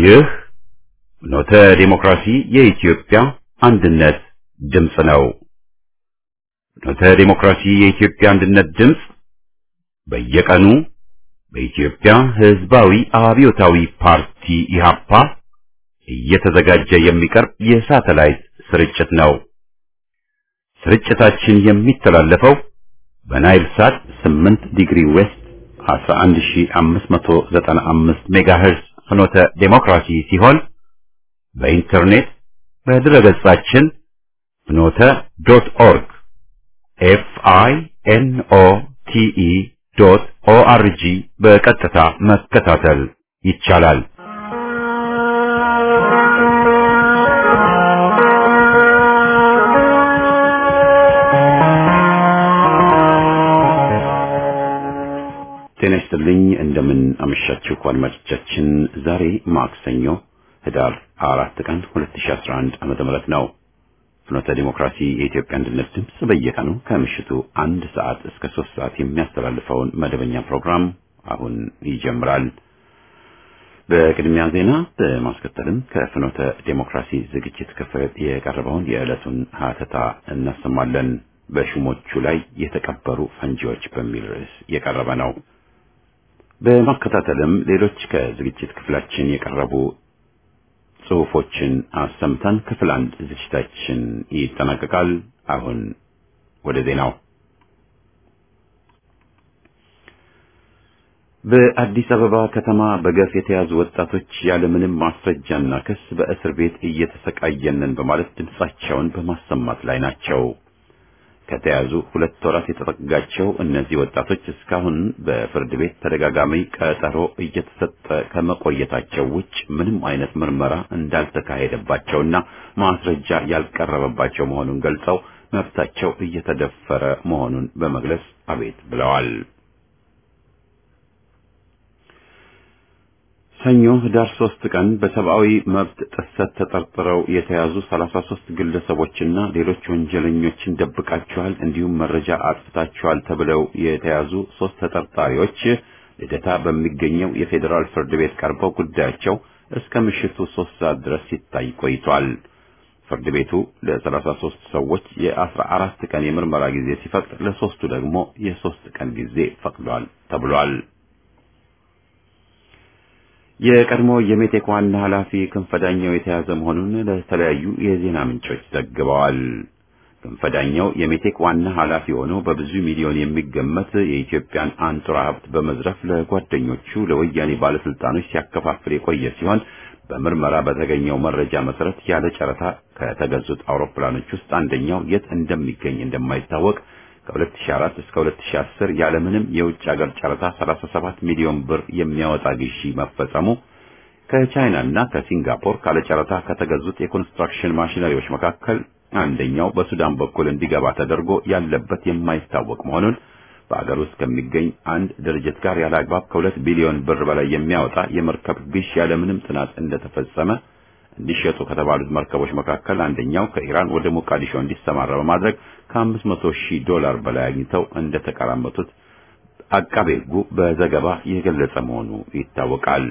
ይህ ኖተ ዴሞክራሲ የኢትዮጵያ አንድነት ድምፅ ነው። ኖተ ዴሞክራሲ የኢትዮጵያ አንድነት ድምፅ በየቀኑ በኢትዮጵያ ሕዝባዊ አብዮታዊ ፓርቲ ኢህአፓ እየተዘጋጀ የሚቀርብ የሳተላይት ስርጭት ነው። ስርጭታችን የሚተላለፈው በናይል ሳት 8 ዲግሪ ዌስት 11595 ሜጋሄርዝ ፍኖተ ዴሞክራሲ ሲሆን በኢንተርኔት በድረገጻችን ፍኖተ ዶት ኦርግ ኤፍ አይ ኤን ኦ ቲ ኢ ዶት ኦ አር ጂ በቀጥታ መከታተል ይቻላል። ጤና ይስጥልኝ። እንደምን አመሻችሁ አድማጮቻችን። ዛሬ ማክሰኞ ህዳር አራት ቀን 2011 ዓመተ ምህረት ነው። ፍኖተ ዲሞክራሲ የኢትዮጵያ አንድነት ድምፅ በየቀኑ ከምሽቱ አንድ ሰዓት እስከ ሶስት ሰዓት የሚያስተላልፈውን መደበኛ ፕሮግራም አሁን ይጀምራል። በቅድሚያ ዜና በማስከተልም ከፍኖተ ዲሞክራሲ ዝግጅት ክፍል የቀረበውን የዕለቱን ሀተታ እናሰማለን። በሹሞቹ ላይ የተቀበሩ ፈንጂዎች በሚል ርዕስ የቀረበ ነው። በማከታተልም ሌሎች ከዝግጅት ክፍላችን የቀረቡ ጽሑፎችን አሰምተን ክፍል አንድ ዝግጅታችን ይጠናቀቃል። አሁን ወደ ዜናው። በአዲስ አበባ ከተማ በገፍ የተያዙ ወጣቶች ያለምንም ማስረጃና ክስ በእስር ቤት እየተሰቃየንን በማለት ድምጻቸውን በማሰማት ላይ ናቸው። ከተያዙ ሁለት ወራት የተጠጋቸው እነዚህ ወጣቶች እስካሁን በፍርድ ቤት ተደጋጋሚ ቀጠሮ እየተሰጠ ከመቆየታቸው ውጭ ምንም አይነት ምርመራ እንዳልተካሄደባቸውና ማስረጃ ያልቀረበባቸው መሆኑን ገልጸው መብታቸው እየተደፈረ መሆኑን በመግለጽ አቤት ብለዋል። ሰኞ ህዳር ሶስት ቀን በሰብአዊ መብት ጥሰት ተጠርጥረው የተያዙ ሰላሳ ሶስት ግለሰቦችና ሌሎች ወንጀለኞችን ደብቃቸዋል እንዲሁም መረጃ አጥፍታቸዋል ተብለው የተያዙ ሶስት ተጠርጣሪዎች ልደታ በሚገኘው የፌዴራል ፍርድ ቤት ቀርበው ጉዳያቸው እስከ ምሽቱ ሶስት ሰዓት ድረስ ሲታይ ቆይቷል። ፍርድ ቤቱ ለሰላሳ ሶስት ሰዎች የአስራ አራት ቀን የምርመራ ጊዜ ሲፈቅድ ለሶስቱ ደግሞ የሶስት ቀን ጊዜ ፈቅዷል ተብሏል። የቀድሞ የሜቴክ ዋና ኃላፊ ክንፈዳኛው የተያዘ መሆኑን ለተለያዩ የዜና ምንጮች ዘግበዋል። ክንፈዳኛው የሜቴክ ዋና ኃላፊ ሆኖ በብዙ ሚሊዮን የሚገመት የኢትዮጵያን አንጡራ ሀብት በመዝረፍ ለጓደኞቹ ለወያኔ ባለስልጣኖች ሲያከፋፍል የቆየ ሲሆን በምርመራ በተገኘው መረጃ መሰረት ያለ ጨረታ ከተገዙት አውሮፕላኖች ውስጥ አንደኛው የት እንደሚገኝ እንደማይታወቅ ከ2004 እስከ 2010 ያለምንም የውጭ ሀገር ጨረታ 37 ሚሊዮን ብር የሚያወጣ ግዢ መፈጸሙ፣ ከቻይና እና ከሲንጋፖር ካለ ጨረታ ከተገዙት የኮንስትራክሽን ማሽነሪዎች መካከል አንደኛው በሱዳን በኩል እንዲገባ ተደርጎ ያለበት የማይታወቅ መሆኑን በአገር ውስጥ ከሚገኝ አንድ ድርጅት ጋር ያለ አግባብ ከሁለት ቢሊዮን ብር በላይ የሚያወጣ የመርከብ ግዥ ያለምንም ጥናት እንደተፈጸመ እንዲሸጡ ከተባሉት መርከቦች መካከል አንደኛው ከኢራን ወደ ሞቃዲሾ እንዲሰማራ በማድረግ ከአምስት መቶ ሺህ ዶላር በላይ አግኝተው እንደተቀራመቱት አቃቤ ሕጉ በዘገባ የገለጸ መሆኑ ይታወቃል።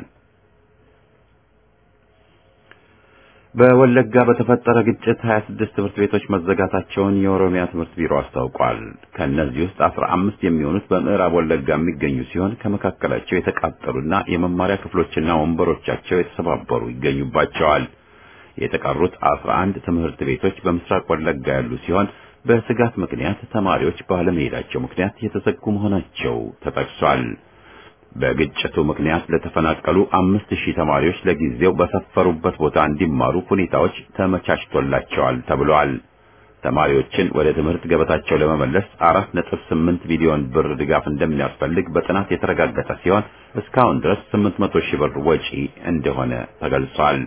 በወለጋ በተፈጠረ ግጭት 26 ትምህርት ቤቶች መዘጋታቸውን የኦሮሚያ ትምህርት ቢሮ አስታውቋል። ከእነዚህ ውስጥ 15 የሚሆኑት በምዕራብ ወለጋ የሚገኙ ሲሆን ከመካከላቸው የተቃጠሉና የመማሪያ ክፍሎችና ወንበሮቻቸው የተሰባበሩ ይገኙባቸዋል። የተቀሩት 11 ትምህርት ቤቶች በምስራቅ ወለጋ ያሉ ሲሆን በስጋት ምክንያት ተማሪዎች ባለመሄዳቸው ምክንያት የተዘጉ መሆናቸው ተጠቅሷል። በግጭቱ ምክንያት ለተፈናቀሉ አምስት ሺህ ተማሪዎች ለጊዜው በሰፈሩበት ቦታ እንዲማሩ ሁኔታዎች ተመቻችቶላቸዋል ተብሏል። ተማሪዎችን ወደ ትምህርት ገበታቸው ለመመለስ አራት ነጥብ ስምንት ሚሊዮን ብር ድጋፍ እንደሚያስፈልግ በጥናት የተረጋገጠ ሲሆን እስካሁን ድረስ ስምንት መቶ ሺህ ብር ወጪ እንደሆነ ተገልጿል።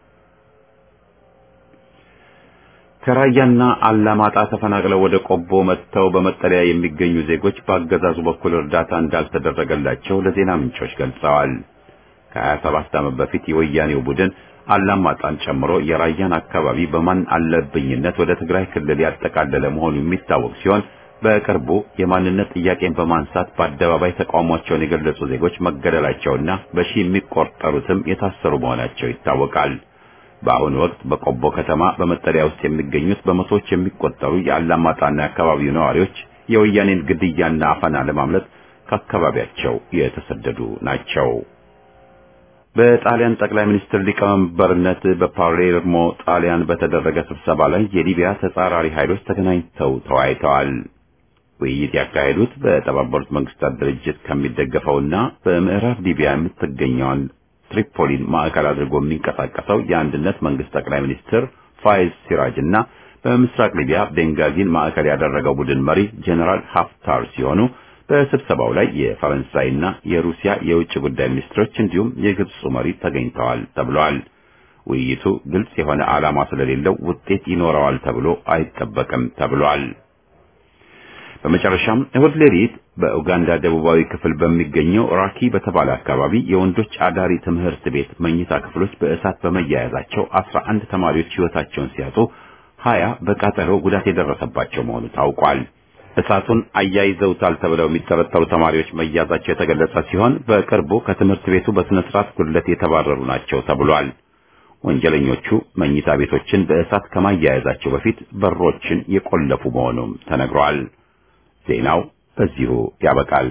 ከራያና አላማጣ ተፈናቅለው ወደ ቆቦ መጥተው በመጠለያ የሚገኙ ዜጎች በአገዛዙ በኩል እርዳታ እንዳልተደረገላቸው ለዜና ምንጮች ገልጸዋል። ከ27 ዓመት በፊት የወያኔው ቡድን አላማጣን ጨምሮ የራያን አካባቢ በማን አለብኝነት ወደ ትግራይ ክልል ያጠቃለለ መሆኑ የሚታወቅ ሲሆን በቅርቡ የማንነት ጥያቄን በማንሳት በአደባባይ ተቃውሟቸውን የገለጹ ዜጎች መገደላቸውና በሺህ የሚቆጠሩትም የታሰሩ መሆናቸው ይታወቃል። በአሁኑ ወቅት በቆቦ ከተማ በመጠለያ ውስጥ የሚገኙት በመቶዎች የሚቆጠሩ የአላማጣና የአካባቢው ነዋሪዎች የወያኔን ግድያና አፈና ለማምለጥ ከአካባቢያቸው የተሰደዱ ናቸው። በጣሊያን ጠቅላይ ሚኒስትር ሊቀመንበርነት በፓሌርሞ ጣሊያን በተደረገ ስብሰባ ላይ የሊቢያ ተጻራሪ ኃይሎች ተገናኝተው ተወያይተዋል። ውይይት ያካሄዱት በተባበሩት መንግስታት ድርጅት ከሚደገፈውና በምዕራብ ሊቢያ የምትገኘውን ትሪፖሊን ማዕከል አድርጎ የሚንቀሳቀሰው የአንድነት መንግስት ጠቅላይ ሚኒስትር ፋይዝ ሲራጅ እና በምስራቅ ሊቢያ ቤንጋዚን ማዕከል ያደረገው ቡድን መሪ ጄኔራል ሀፍታር ሲሆኑ በስብሰባው ላይ የፈረንሳይና የሩሲያ የውጭ ጉዳይ ሚኒስትሮች እንዲሁም የግብፁ መሪ ተገኝተዋል ተብሏል። ውይይቱ ግልጽ የሆነ ዓላማ ስለሌለው ውጤት ይኖረዋል ተብሎ አይጠበቅም ተብሏል። በመጨረሻም እሁድ ሌሊት በኡጋንዳ ደቡባዊ ክፍል በሚገኘው ራኪ በተባለ አካባቢ የወንዶች አዳሪ ትምህርት ቤት መኝታ ክፍሎች በእሳት በመያያዛቸው አስራ አንድ ተማሪዎች ሕይወታቸውን ሲያጡ ሀያ በቃጠሎ ጉዳት የደረሰባቸው መሆኑ ታውቋል። እሳቱን አያይዘውታል ተብለው የሚጠረጠሩ ተማሪዎች መያዛቸው የተገለጸ ሲሆን በቅርቡ ከትምህርት ቤቱ በስነ ስርዓት ጉድለት የተባረሩ ናቸው ተብሏል። ወንጀለኞቹ መኝታ ቤቶችን በእሳት ከማያያዛቸው በፊት በሮችን የቆለፉ መሆኑም ተነግሯል። ዜናው በዚሁ ያበቃል።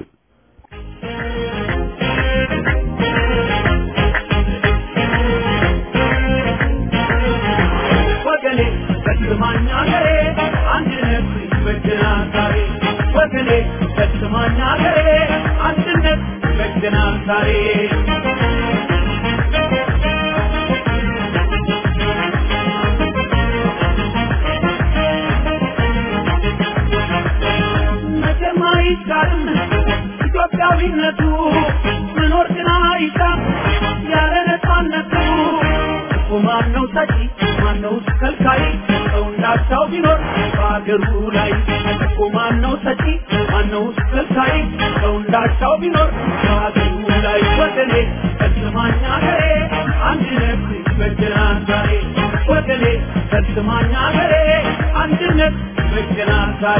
ወገኔ በስማኛ ገሬ አንድነት ይበጀናል ዛሬ ወገኔ በስማኛ ገሬ አንድነት ይበጀናል ዛሬ መቼም አይቻልም ኢትዮጵያዊነቱ መኖር ግን አይሻም ያለ ነፃነቱ እኮ ማነው ሰጪ ማነው ከልካይ ሰው እንዳቻው ቢኖር በአገሩ ላይ እኮ ማነው ሰጪ ማነው ከልካይ ሰው እንዳቻው ቢኖር በአገሩ ላይ ወገኔ ከስማኛ ገሬ አንድነት ይበጀናል ዛሬ ወገኔ ከስማኛ ገሬ አንድነት ይበጀናል ዛሬ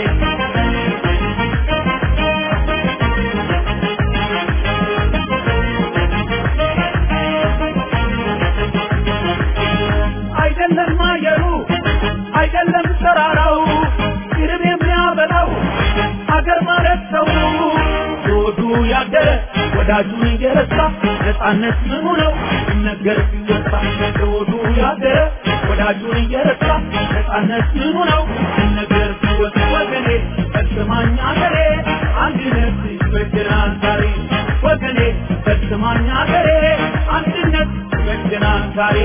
አይደለም አየሩ አይደለም ተራራው ይርብ የሚያበላው አገር ማለት ሰው ሮዱ ያደረ ወዳጁን እየረሳ ነፃነት ምኑ ነው ይነገር ሲወሳ ሮዱ ያደረ ወዳጁን እየረሳ ነፃነት ምኑ ነው ይነገር ሲወሳ ወገኔ በስማኛ ገሬ አንድነት ይበጀናል ዛሬ ወገኔ በስማኛ ገሬ አንድነት ይበጀናል ዛሬ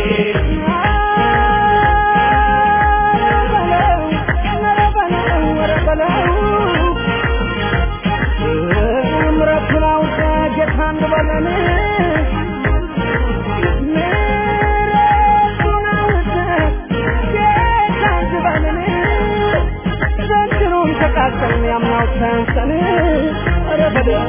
ያምናው ሰንሰን ኧረ በለው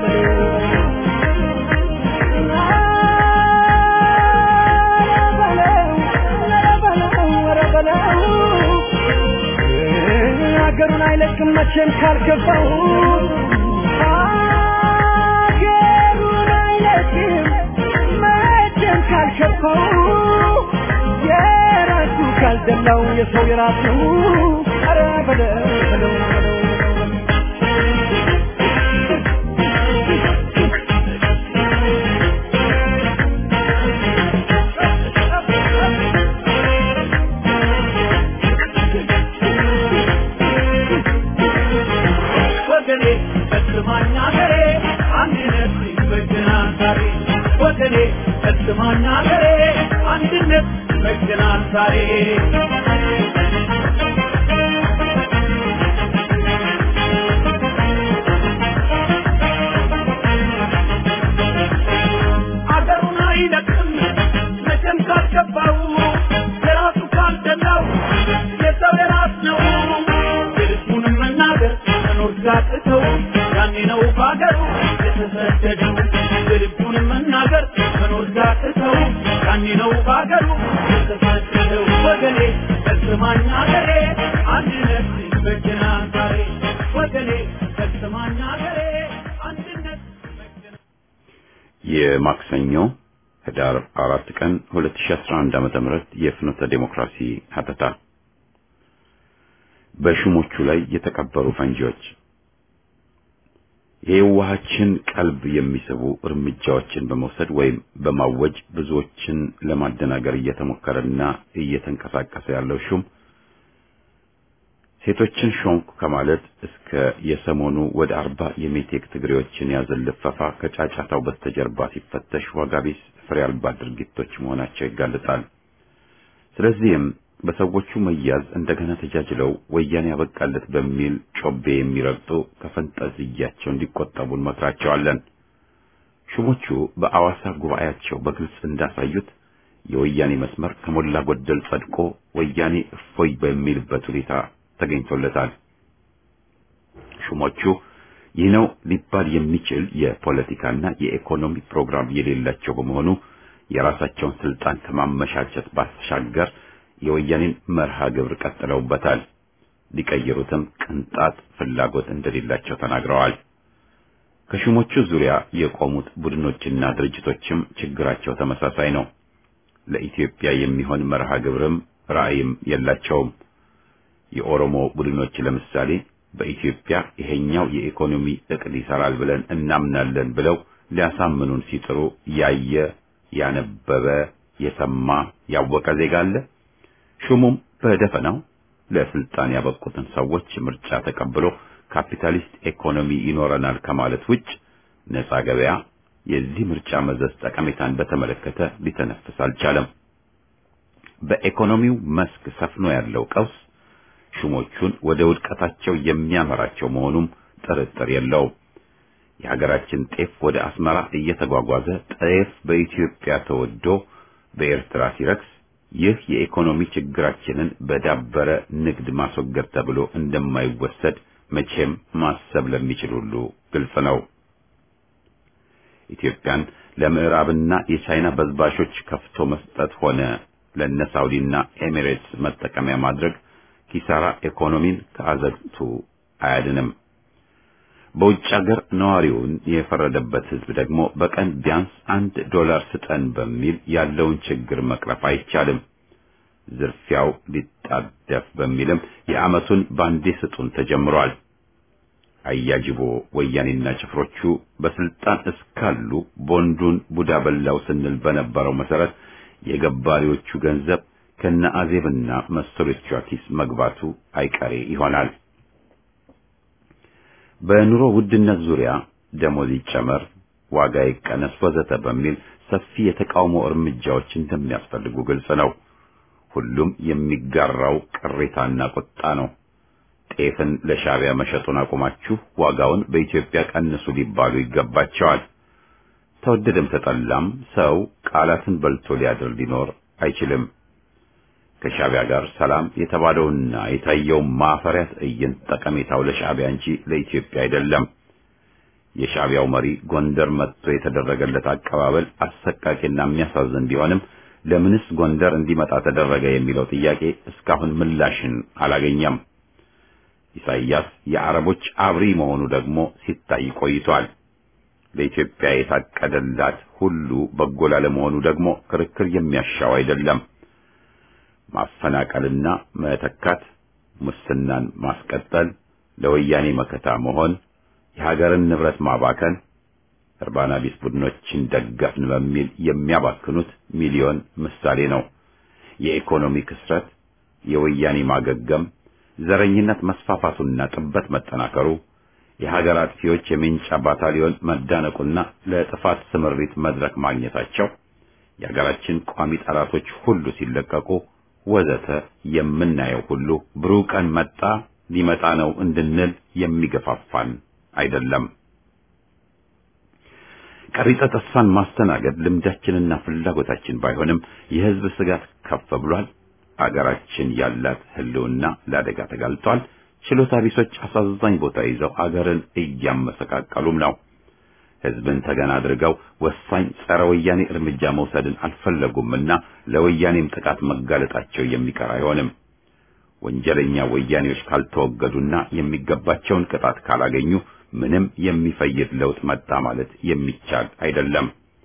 ሀገሩን አይለቅም መቼም ካልገባው ሀገሩን አይለቅም መቼም ካልገባው የራሱ ካልደላው የሰው የራሱ ኧረ በለው በለው በለው ወገኔ በስማኛ ገሬ አንድነት ይበጀናል ዛሬ ወገኔ በስማኛ ገሬ አንድነት ይበጀናል ዛሬ አገሩን አይለቅም መቼም ካልገባው የራሱ ካልደላው የሰው የራስ ነው የልቡን መናገር መኖር ሲያቅተው ያኔ ነው በአገሩ የተሰደደው የልቡን መናገር መኖር ሲያቅተው ያኔ ነው በአገሩ የተሰደደው ወገኔ በስማኛ ገሬ አንድነት ይበጀናል ዛሬ የማክሰኞ ህዳር አራት ቀን 2011 ዓመተ ምህረት የፍኖተ ዴሞክራሲ ሀተታ በሹሞቹ ላይ የተቀበሩ ፈንጂዎች የዋሃችን ቀልብ የሚስቡ እርምጃዎችን በመውሰድ ወይም በማወጅ ብዙዎችን ለማደናገር እየተሞከረና እየተንቀሳቀሰ ያለው ሹም ሴቶችን ሾንኩ ከማለት እስከ የሰሞኑ ወደ አርባ የሜቴክ ትግሬዎችን ያዘን ልፈፋ ከጫጫታው በስተጀርባ ሲፈተሽ ዋጋ ቢስ ፍሬ አልባ ድርጊቶች መሆናቸው ይጋለጣል። ስለዚህም በሰዎቹ መያዝ እንደገና ተጃጅለው ወያኔ ያበቃለት በሚል ጮቤ የሚረግጡ ከፈንጠዝያቸው እንዲቆጠቡ እንመክራቸዋለን። ሹሞቹ በአዋሳ ጉባኤያቸው በግልጽ እንዳሳዩት የወያኔ መስመር ከሞላ ጎደል ጸድቆ ወያኔ እፎይ በሚልበት ሁኔታ ተገኝቶለታል። ሹሞቹ ይህ ነው ሊባል የሚችል የፖለቲካና የኢኮኖሚ ፕሮግራም የሌላቸው በመሆኑ የራሳቸውን ስልጣን ከማመቻቸት ባሻገር የወያኔን መርሃ ግብር ቀጥለውበታል። ሊቀይሩትም ቅንጣት ፍላጎት እንደሌላቸው ተናግረዋል። ከሹሞቹ ዙሪያ የቆሙት ቡድኖችና ድርጅቶችም ችግራቸው ተመሳሳይ ነው። ለኢትዮጵያ የሚሆን መርሃ ግብርም ራዕይም የላቸውም። የኦሮሞ ቡድኖች ለምሳሌ በኢትዮጵያ ይሄኛው የኢኮኖሚ እቅድ ይሰራል ብለን እናምናለን ብለው ሊያሳምኑን ሲጥሩ ያየ ያነበበ የሰማ ያወቀ ዜጋ አለ። ሹሙም በደፈናው ለስልጣን ያበቁትን ሰዎች ምርጫ ተቀብሎ ካፒታሊስት ኢኮኖሚ ይኖረናል ከማለት ውጭ ነፃ ገበያ የዚህ ምርጫ መዘዝ ጠቀሜታን በተመለከተ ሊተነፍስ አልቻለም። በኢኮኖሚው መስክ ሰፍኖ ያለው ቀውስ ሹሞቹን ወደ ውድቀታቸው የሚያመራቸው መሆኑም ጥርጥር የለውም። የሀገራችን ጤፍ ወደ አስመራ እየተጓጓዘ ጤፍ በኢትዮጵያ ተወዶ በኤርትራ ሲረክስ ይህ የኢኮኖሚ ችግራችንን በዳበረ ንግድ ማስወገድ ተብሎ እንደማይወሰድ መቼም ማሰብ ለሚችል ሁሉ ግልጽ ነው። ኢትዮጵያን ለምዕራብና የቻይና በዝባሾች ከፍቶ መስጠት ሆነ ለነ ሳውዲና ኤሚሬትስ መጠቀሚያ ማድረግ ኪሳራ ኢኮኖሚን ከአዘግቱ አያድንም። በውጭ ሀገር ነዋሪውን የፈረደበት ሕዝብ ደግሞ በቀን ቢያንስ አንድ ዶላር ስጠን በሚል ያለውን ችግር መቅረፍ አይቻልም። ዝርፊያው ሊጣደፍ በሚልም የዓመቱን ባንዴ ስጡን ተጀምሯል። አያጅቦ ወያኔና ጭፍሮቹ በስልጣን እስካሉ ቦንዱን ቡዳ በላው ስንል በነበረው መሰረት የገባሪዎቹ ገንዘብ ከነ አዜብና መሰሎቿ ኪስ መግባቱ አይቀሬ ይሆናል። በኑሮ ውድነት ዙሪያ ደሞዝ ይጨመር፣ ዋጋ ይቀነስ፣ ወዘተ በሚል ሰፊ የተቃውሞ እርምጃዎች እንደሚያስፈልጉ ግልጽ ነው። ሁሉም የሚጋራው ቅሬታና ቁጣ ነው። ጤፍን ለሻዕቢያ መሸጡን አቁማችሁ ዋጋውን በኢትዮጵያ ቀንሱ ሊባሉ ይገባቸዋል። ተወደደም ተጠላም ሰው ቃላትን በልቶ ሊያድር ሊኖር አይችልም። ከሻዕቢያ ጋር ሰላም የተባለውና የታየው ማፈሪያ ትዕይንት ጠቀሜታው ለሻዕቢያ እንጂ ለኢትዮጵያ አይደለም። የሻዕቢያው መሪ ጎንደር መጥቶ የተደረገለት አቀባበል አሰቃቂና የሚያሳዝን ቢሆንም ለምንስ ጎንደር እንዲመጣ ተደረገ የሚለው ጥያቄ እስካሁን ምላሽን አላገኘም። ኢሳይያስ የአረቦች አብሪ መሆኑ ደግሞ ሲታይ ቆይቷል። ለኢትዮጵያ የታቀደላት ሁሉ በጎ ላለመሆኑ ደግሞ ክርክር የሚያሻው አይደለም። ማፈናቀልና መተካት፣ ሙስናን ማስቀጠል፣ ለወያኔ መከታ መሆን፣ የሀገርን ንብረት ማባከን፣ እርባና ቢስ ቡድኖችን ደገፍን በሚል የሚያባክኑት ሚሊዮን ምሳሌ ነው። የኢኮኖሚ ክስረት፣ የወያኔ ማገገም፣ ዘረኝነት መስፋፋቱና ጥበት መጠናከሩ፣ የሀገር አጥፊዎች የሜንጫ ባታሊዮን መዳነቁና ለጥፋት ስምሪት መድረክ ማግኘታቸው፣ የሀገራችን ቋሚ ጠላቶች ሁሉ ሲለቀቁ ወዘተ የምናየው ሁሉ ብሩህ ቀን መጣ ሊመጣ ነው እንድንል የሚገፋፋን አይደለም። ቀሪጸ ተስፋን ማስተናገድ ልምዳችንና ፍላጎታችን ባይሆንም የሕዝብ ስጋት ከፍ ብሏል። አገራችን ያላት ሕልውና ለአደጋ ተጋልጧል። ችሎታ ቢሶች አሳዛኝ ቦታ ይዘው አገርን እያመሰቃቀሉም ነው። ሕዝብን ተገና አድርገው ወሳኝ ጸረ ወያኔ እርምጃ መውሰድን አልፈለጉምና ለወያኔም ጥቃት መጋለጣቸው የሚቀር አይሆንም። ወንጀለኛ ወያኔዎች ካልተወገዱና የሚገባቸውን ቅጣት ካላገኙ ምንም የሚፈይድ ለውጥ መጣ ማለት የሚቻል አይደለም።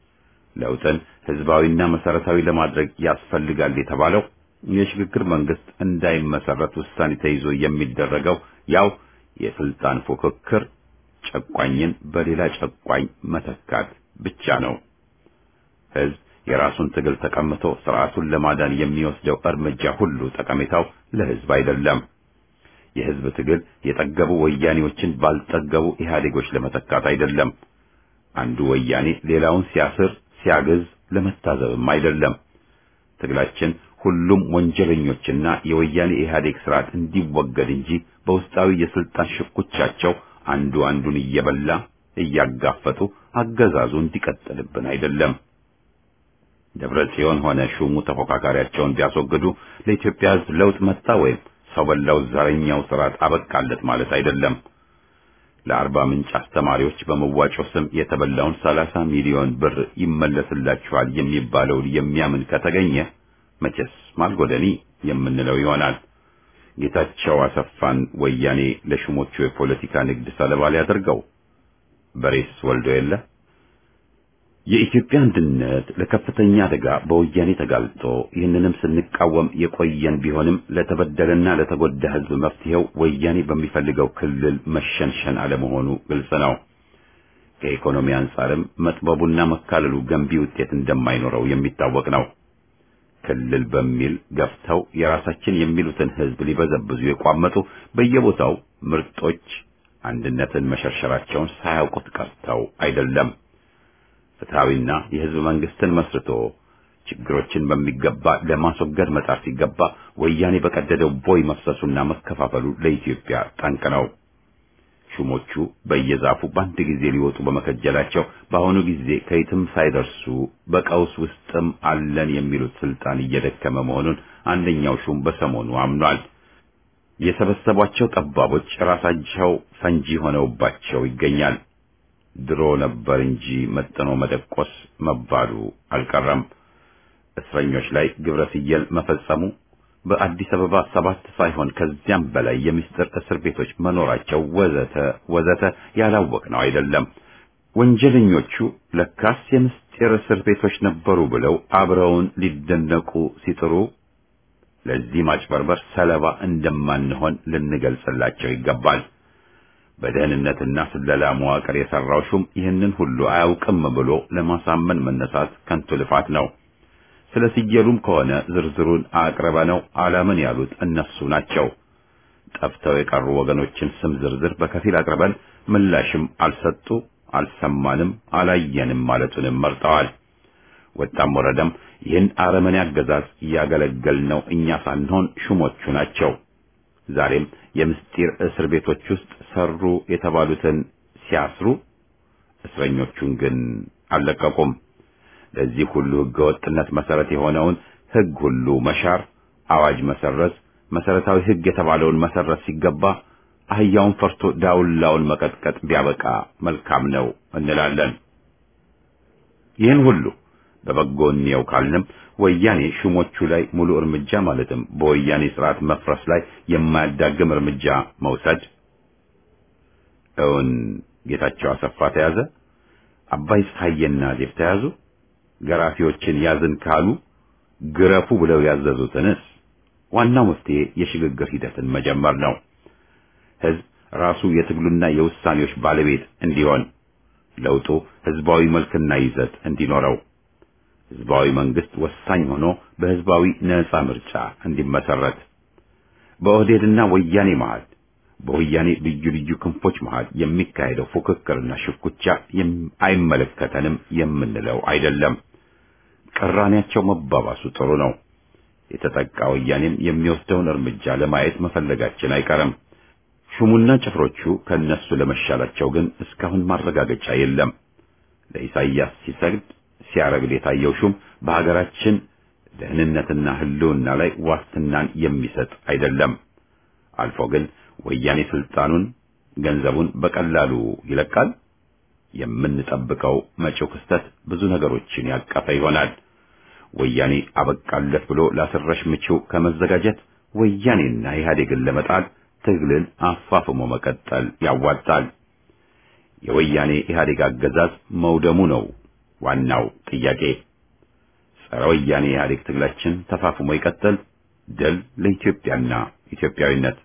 ለውጥን ህዝባዊና መሰረታዊ ለማድረግ ያስፈልጋል የተባለው የሽግግር መንግስት እንዳይመሰረት ውሳኔ ተይዞ የሚደረገው ያው የስልጣን ፉክክር ጨቋኝን በሌላ ጨቋኝ መተካት ብቻ ነው። ህዝብ የራሱን ትግል ተቀምቶ ስርዓቱን ለማዳን የሚወስደው እርምጃ ሁሉ ጠቀሜታው ለህዝብ አይደለም። የህዝብ ትግል የጠገቡ ወያኔዎችን ባልጠገቡ ኢህአዴጎች ለመተካት አይደለም። አንዱ ወያኔ ሌላውን ሲያስር ሲያግዝ ለመታዘብም አይደለም። ትግላችን ሁሉም ወንጀለኞችና የወያኔ ኢህአዴግ ስርዓት እንዲወገድ እንጂ በውስጣዊ የስልጣን ሽኩቻቸው አንዱ አንዱን እየበላ እያጋፈጡ አገዛዙ እንዲቀጥልብን አይደለም። ደብረ ጽዮን ሆነ ሹሙ ተፎካካሪያቸውን ቢያስወግዱ ለኢትዮጵያ ህዝብ ለውጥ መጣ ወይም ሰው በላው ዘረኛው ስርዓት አበቃለት ማለት አይደለም። ለአርባ ምንጭ አስተማሪዎች በመዋጮ ስም የተበላውን ሰላሳ ሚሊዮን ብር ይመለስላችኋል የሚባለውን የሚያምን ከተገኘ መቼስ ማልጎደኒ የምንለው ይሆናል። ጌታቸው አሰፋን ወያኔ ለሹሞቹ የፖለቲካ ንግድ ሰለባ ሊያደርገው በሬስ ወልዶ የለ። የኢትዮጵያ አንድነት ለከፍተኛ አደጋ በወያኔ ተጋልጦ ይህንንም ስንቃወም የቆየን ቢሆንም ለተበደለና ለተጎዳ ህዝብ መፍትሄው ወያኔ በሚፈልገው ክልል መሸንሸን አለመሆኑ ግልጽ ነው። ከኢኮኖሚ አንጻርም መጥበቡና መካለሉ ገንቢ ውጤት እንደማይኖረው የሚታወቅ ነው። ክልል በሚል ገፍተው የራሳችን የሚሉትን ህዝብ ሊበዘብዙ የቋመጡ በየቦታው ምርጦች አንድነትን መሸርሸራቸውን ሳያውቁት ቀርተው አይደለም። ፍትሐዊና የህዝብ መንግስትን መስርቶ ችግሮችን በሚገባ ለማስወገድ መጣር ሲገባ ወያኔ በቀደደው ቦይ መፍሰሱና መከፋፈሉ ለኢትዮጵያ ጠንቅ ነው። ሹሞቹ በየዛፉ በአንድ ጊዜ ሊወጡ በመከጀላቸው በአሁኑ ጊዜ ከየትም ሳይደርሱ በቀውስ ውስጥም አለን የሚሉት ስልጣን እየደከመ መሆኑን አንደኛው ሹም በሰሞኑ አምኗል። የሰበሰቧቸው ጠባቦች ራሳቸው ፈንጂ ሆነውባቸው ይገኛል። ድሮ ነበር እንጂ መጥኖ መደቆስ መባሉ አልቀረም። እስረኞች ላይ ግብረ ፍየል መፈጸሙ በአዲስ አበባ ሰባት ሳይሆን ከዚያም በላይ የምስጢር እስር ቤቶች መኖራቸው ወዘተ ወዘተ ያላወቅነው አይደለም። ወንጀለኞቹ ለካስ የምስጢር እስር ቤቶች ነበሩ ብለው አብረውን ሊደነቁ ሲጥሩ ለዚህ ማጭበርበር ሰለባ እንደማንሆን ልንገልጽላቸው ይገባል። በደህንነትና ስለላ መዋቅር የሰራው ሹም ይህንን ሁሉ አያውቅም ብሎ ለማሳመን መነሳት ከንቱ ልፋት ነው። ስለ ሲየሉም ከሆነ ዝርዝሩን አቅርበነው አላምን ያሉት እነሱ ናቸው። ጠፍተው የቀሩ ወገኖችን ስም ዝርዝር በከፊል አቅርበን ምላሽም አልሰጡ፣ አልሰማንም፣ አላየንም ማለቱንም መርጠዋል። ወጣም ወረደም ይህን አረመኔ አገዛዝ እያገለገልነው እኛ ሳንሆን ሹሞቹ ናቸው። ዛሬም የምስጢር እስር ቤቶች ውስጥ ሰሩ የተባሉትን ሲያስሩ እስረኞቹን ግን አልለቀቁም። ለዚህ ሁሉ ህገወጥነት መሰረት የሆነውን ህግ ሁሉ መሻር፣ አዋጅ መሰረዝ፣ መሰረታዊ ህግ የተባለውን መሰረት ሲገባ አህያውን ፈርቶ ዳውላውን መቀጥቀጥ ቢያበቃ መልካም ነው እንላለን። ይህን ሁሉ በበጎ እንየው ካልንም ወያኔ ሹሞቹ ላይ ሙሉ እርምጃ ማለትም በወያኔ ስርዓት መፍረስ ላይ የማያዳግም እርምጃ መውሰድ እውን ጌታቸው አሰፋ ተያዘ፣ አባይ ፀሐዬና ዴፍ ተያዙ፣ ገራፊዎችን ያዝን ካሉ ግረፉ ብለው ያዘዙትንስ? ዋናው መፍትሄ የሽግግር ሂደትን መጀመር ነው። ህዝብ ራሱ የትግሉና የውሳኔዎች ባለቤት እንዲሆን፣ ለውጡ ህዝባዊ መልክና ይዘት እንዲኖረው ህዝባዊ መንግስት ወሳኝ ሆኖ በህዝባዊ ነጻ ምርጫ እንዲመሰረት በኦህዴድና ወያኔ መሃል በወያኔ ልዩ ልዩ ክንፎች መሃል የሚካሄደው ፉክክርና ሽኩቻ አይመለከተንም የምንለው አይደለም። ቅራኔያቸው መባባሱ ጥሩ ነው። የተጠቃ ወያኔም የሚወስደውን እርምጃ ለማየት መፈለጋችን አይቀርም። ሹሙና ጭፍሮቹ ከነሱ ለመሻላቸው ግን እስካሁን ማረጋገጫ የለም። ለኢሳይያስ ሲሰግድ ሲያረግድ የታየው ሹም በሀገራችን ደህንነትና ህልውና ላይ ዋስትናን የሚሰጥ አይደለም። አልፎ ግን ወያኔ ስልጣኑን፣ ገንዘቡን በቀላሉ ይለቃል። የምንጠብቀው መጪው ክስተት ብዙ ነገሮችን ያቀፈ ይሆናል። ወያኔ አበቃለት ብሎ ላስረሽ ምቺው ከመዘጋጀት ወያኔና ኢህአዴግን ለመጣል ትግልን አፋፍሞ መቀጠል ያዋጣል። የወያኔ ኢህአዴግ አገዛዝ መውደሙ ነው ዋናው ጥያቄ። ጸረ ወያኔ ኢህአዴግ ትግላችን ተፋፍሞ ይቀጥል። ድል ለኢትዮጵያና ኢትዮጵያዊነት።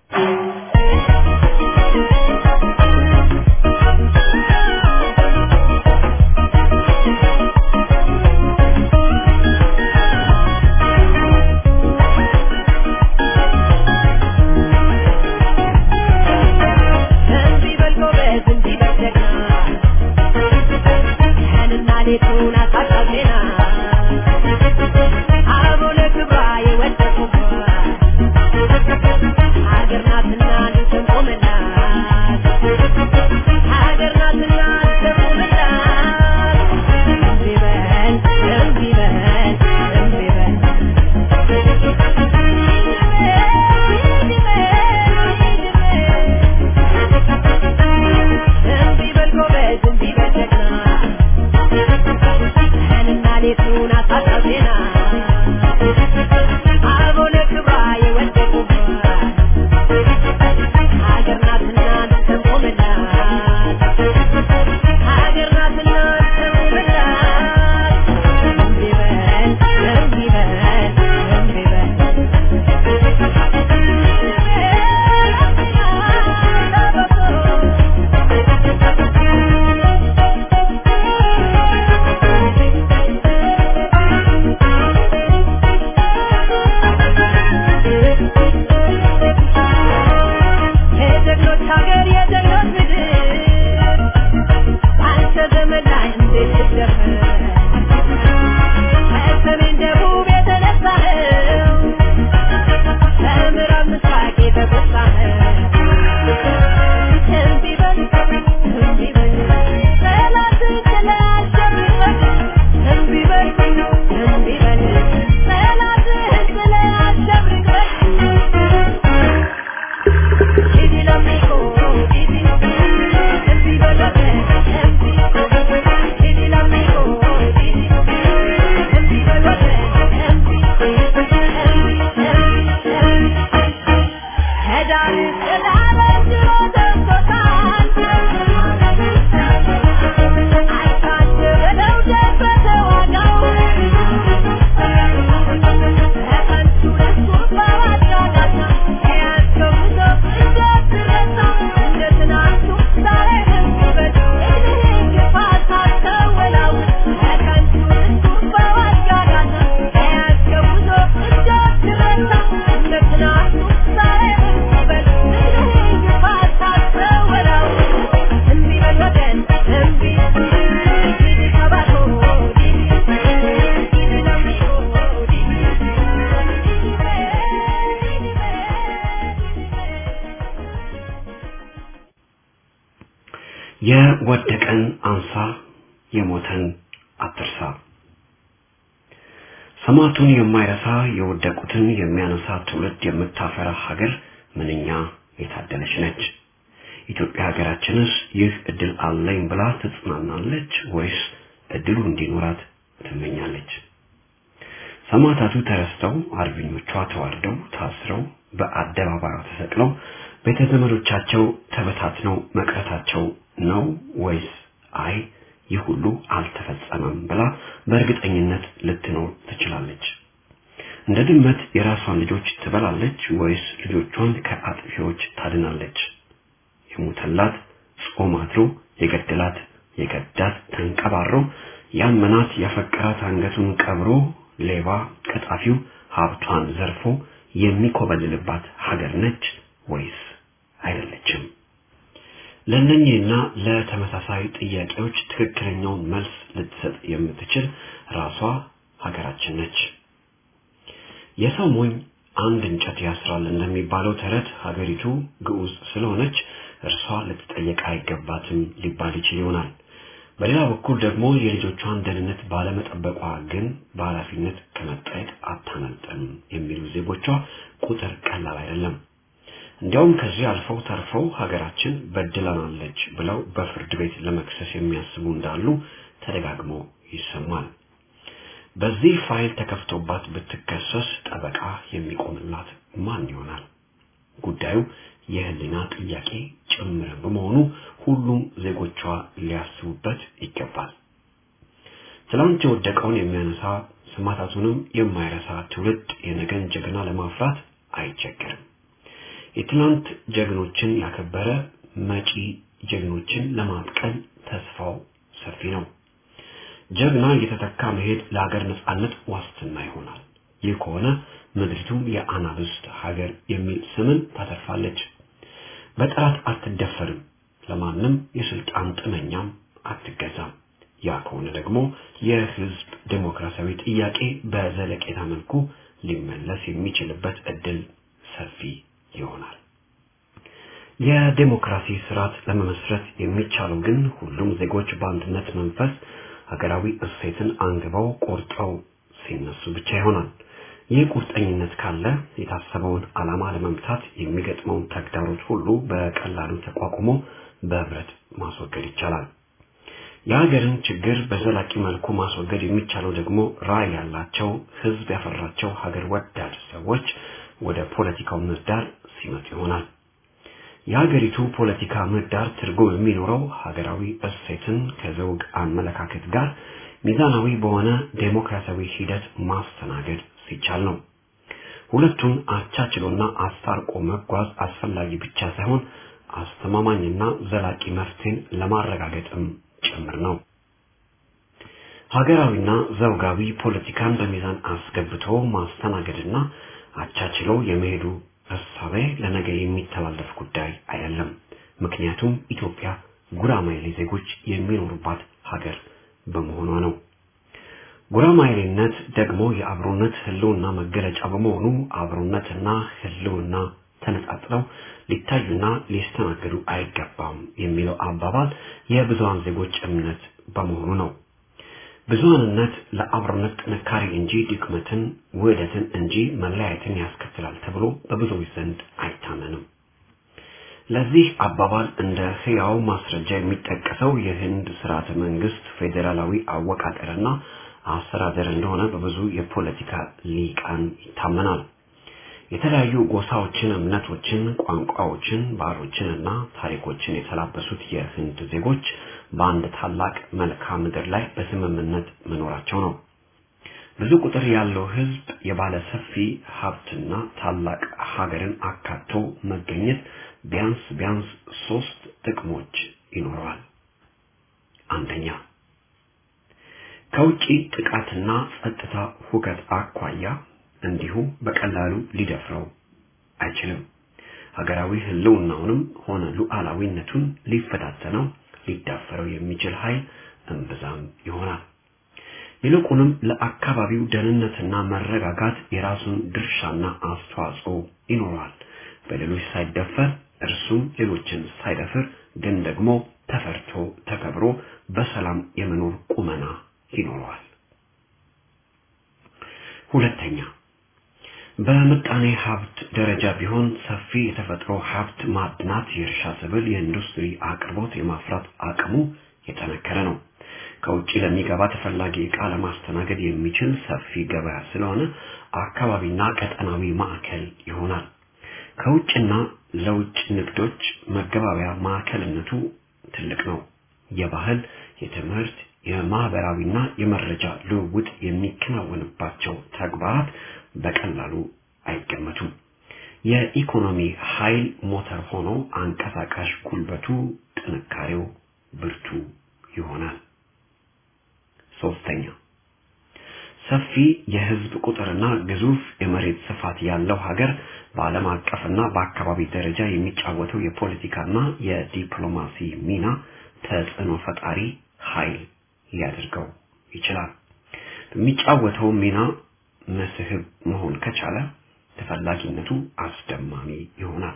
የወደቀን አንሳ፣ የሞተን አትርሳ። ሰማዕቱን የማይረሳ የወደቁትን የሚያነሳ ትውልድ የምታፈራ ሀገር ምንኛ የታደለች ነች። ኢትዮጵያ ሀገራችንስ ይህ እድል አለኝ ብላ ትጽናናለች ወይስ እድሉ እንዲኖራት ትመኛለች? ሰማዕታቱ ተረስተው፣ አርበኞቿ ተዋርደው፣ ታስረው፣ በአደባባዩ ተሰቅለው፣ ቤተ ዘመዶቻቸው ተበታትነው መቅረታቸው ነው ወይስ አይ ይህ ሁሉ አልተፈጸመም ብላ በእርግጠኝነት ልትኖር ትችላለች? እንደ ድመት የራሷን ልጆች ትበላለች ወይስ ልጆቿን ከአጥፊዎች ታድናለች? የሞተላት ጾም አድሮ የገደላት የገዳት ተንቀባሮ ያመናት ያፈቀራት አንገቱን ቀብሮ ሌባ ቀጣፊው ሀብቷን ዘርፎ የሚኮበልልባት ሀገር ነች ወይስ አይደለችም? ለእነኚህና ለተመሳሳይ ጥያቄዎች ትክክለኛውን መልስ ልትሰጥ የምትችል ራሷ ሀገራችን ነች። የሰው ሞኝ አንድ እንጨት ያስራል እንደሚባለው ተረት ሀገሪቱ ግዑዝ ስለሆነች እርሷ ልትጠየቅ አይገባትም ሊባል ይችል ይሆናል። በሌላ በኩል ደግሞ የልጆቿን ደህንነት ባለመጠበቋ ግን በኃላፊነት ከመጠየቅ አታመልጥም የሚሉ ዜጎቿ ቁጥር ቀላል አይደለም። እንዲያውም ከዚህ አልፈው ተርፈው ሀገራችን በድለናለች ብለው በፍርድ ቤት ለመክሰስ የሚያስቡ እንዳሉ ተደጋግሞ ይሰማል። በዚህ ፋይል ተከፍቶባት ብትከሰስ ጠበቃ የሚቆምላት ማን ይሆናል? ጉዳዩ የህሊና ጥያቄ ጭምር በመሆኑ ሁሉም ዜጎቿ ሊያስቡበት ይገባል። ትላንት የወደቀውን የሚያነሳ ስማታቱንም የማይረሳ ትውልድ የነገን ጀግና ለማፍራት አይቸገርም። የትላንት ጀግኖችን ያከበረ መጪ ጀግኖችን ለማብቀል ተስፋው ሰፊ ነው። ጀግና እየተተካ መሄድ ለሀገር ነጻነት ዋስትና ይሆናል። ይህ ከሆነ ምድሪቱም የአናብስት ሀገር የሚል ስምን ታተርፋለች። በጠላት አትደፈርም፣ ለማንም የስልጣን ጥመኛም አትገዛም። ያ ከሆነ ደግሞ የህዝብ ዴሞክራሲያዊ ጥያቄ በዘለቄታ መልኩ ሊመለስ የሚችልበት እድል ሰፊ ይሆናል። የዴሞክራሲ ስርዓት ለመመስረት የሚቻለው ግን ሁሉም ዜጎች በአንድነት መንፈስ ሀገራዊ እሴትን አንግበው ቆርጠው ሲነሱ ብቻ ይሆናል። ይህ ቁርጠኝነት ካለ የታሰበውን ዓላማ ለመምታት የሚገጥመውን ተግዳሮት ሁሉ በቀላሉ ተቋቁሞ በህብረት ማስወገድ ይቻላል። የሀገርን ችግር በዘላቂ መልኩ ማስወገድ የሚቻለው ደግሞ ራዕይ ያላቸው ህዝብ ያፈራቸው ሀገር ወዳድ ሰዎች ወደ ፖለቲካው ምህዳር ሲመጡ ይሆናል። የሀገሪቱ ፖለቲካ ምህዳር ትርጉም የሚኖረው ሀገራዊ እሴትን ከዘውግ አመለካከት ጋር ሚዛናዊ በሆነ ዴሞክራሲያዊ ሂደት ማስተናገድ ሲቻል ነው። ሁለቱን አቻችሎና አስታርቆ መጓዝ አስፈላጊ ብቻ ሳይሆን አስተማማኝና ዘላቂ መፍትሄን ለማረጋገጥም ጭምር ነው። ሀገራዊና ዘውጋዊ ፖለቲካን በሚዛን አስገብቶ ማስተናገድና አቻችሎ የመሄዱ እሳቤ ለነገ የሚተላለፍ ጉዳይ አይደለም። ምክንያቱም ኢትዮጵያ ጉራማይሌ ዜጎች የሚኖሩባት ሀገር በመሆኗ ነው። ጉራማይሌነት ደግሞ የአብሮነት ህልውና መገለጫ በመሆኑ አብሮነትና ህልውና ተነጣጥለው ሊታዩና ሊስተናገዱ አይገባም የሚለው አባባል የብዙሃን ዜጎች እምነት በመሆኑ ነው። ብዙሃንነት ለአብሮነት ጥንካሬ እንጂ ድክመትን፣ ውህደትን እንጂ መለያየትን ያስከትላል ተብሎ በብዙዎች ዘንድ አይታመንም። ለዚህ አባባል እንደ ህያው ማስረጃ የሚጠቀሰው የህንድ ስርዓተ መንግስት ፌዴራላዊ አወቃቀርና አስተዳደር እንደሆነ በብዙ የፖለቲካ ሊቃን ይታመናል። የተለያዩ ጎሳዎችን፣ እምነቶችን፣ ቋንቋዎችን፣ ባህሎችን እና ታሪኮችን የተላበሱት የህንድ ዜጎች በአንድ ታላቅ መልክዓ ምድር ላይ በስምምነት መኖራቸው ነው። ብዙ ቁጥር ያለው ህዝብ የባለ ሰፊ ሀብትና ታላቅ ሀገርን አካቶ መገኘት ቢያንስ ቢያንስ ሶስት ጥቅሞች ይኖረዋል። አንደኛ ከውጪ ጥቃትና ጸጥታ ሁከት አኳያ እንዲሁ በቀላሉ ሊደፍረው አይችልም። ሀገራዊ ህልውናውንም ሆነ ሉዓላዊነቱን ሊፈታተነው ሊዳፈረው የሚችል ኃይል እምብዛም ይሆናል። ይልቁንም ለአካባቢው ደህንነትና መረጋጋት የራሱን ድርሻና አስተዋጽኦ ይኖረዋል። በሌሎች ሳይደፈር እርሱም ሌሎችን ሳይደፍር ግን ደግሞ ተፈርቶ ተከብሮ በሰላም የመኖር ቁመና ይኖረዋል። ሁለተኛ በምጣኔ ሀብት ደረጃ ቢሆን ሰፊ የተፈጥሮ ሀብት ማዕድናት፣ የእርሻ ሰብል፣ የኢንዱስትሪ አቅርቦት የማፍራት አቅሙ የጠነከረ ነው። ከውጭ ለሚገባ ተፈላጊ ዕቃ ለማስተናገድ የሚችል ሰፊ ገበያ ስለሆነ አካባቢና ቀጠናዊ ማዕከል ይሆናል። ከውጭና ለውጭ ንግዶች መገባበያ ማዕከልነቱ ትልቅ ነው። የባህል፣ የትምህርት፣ የማህበራዊና የመረጃ ልውውጥ የሚከናወንባቸው ተግባራት በቀላሉ አይገመቱም። የኢኮኖሚ ኃይል ሞተር ሆኖ አንቀሳቃሽ ጉልበቱ፣ ጥንካሬው ብርቱ ይሆናል። ሶስተኛ ሰፊ የህዝብ ቁጥርና ግዙፍ የመሬት ስፋት ያለው ሀገር በዓለም አቀፍና በአካባቢ ደረጃ የሚጫወተው የፖለቲካና የዲፕሎማሲ ሚና ተጽዕኖ ፈጣሪ ኃይል ሊያደርገው ይችላል። በሚጫወተው ሚና መስህብ መሆን ከቻለ ተፈላጊነቱ አስደማሚ ይሆናል።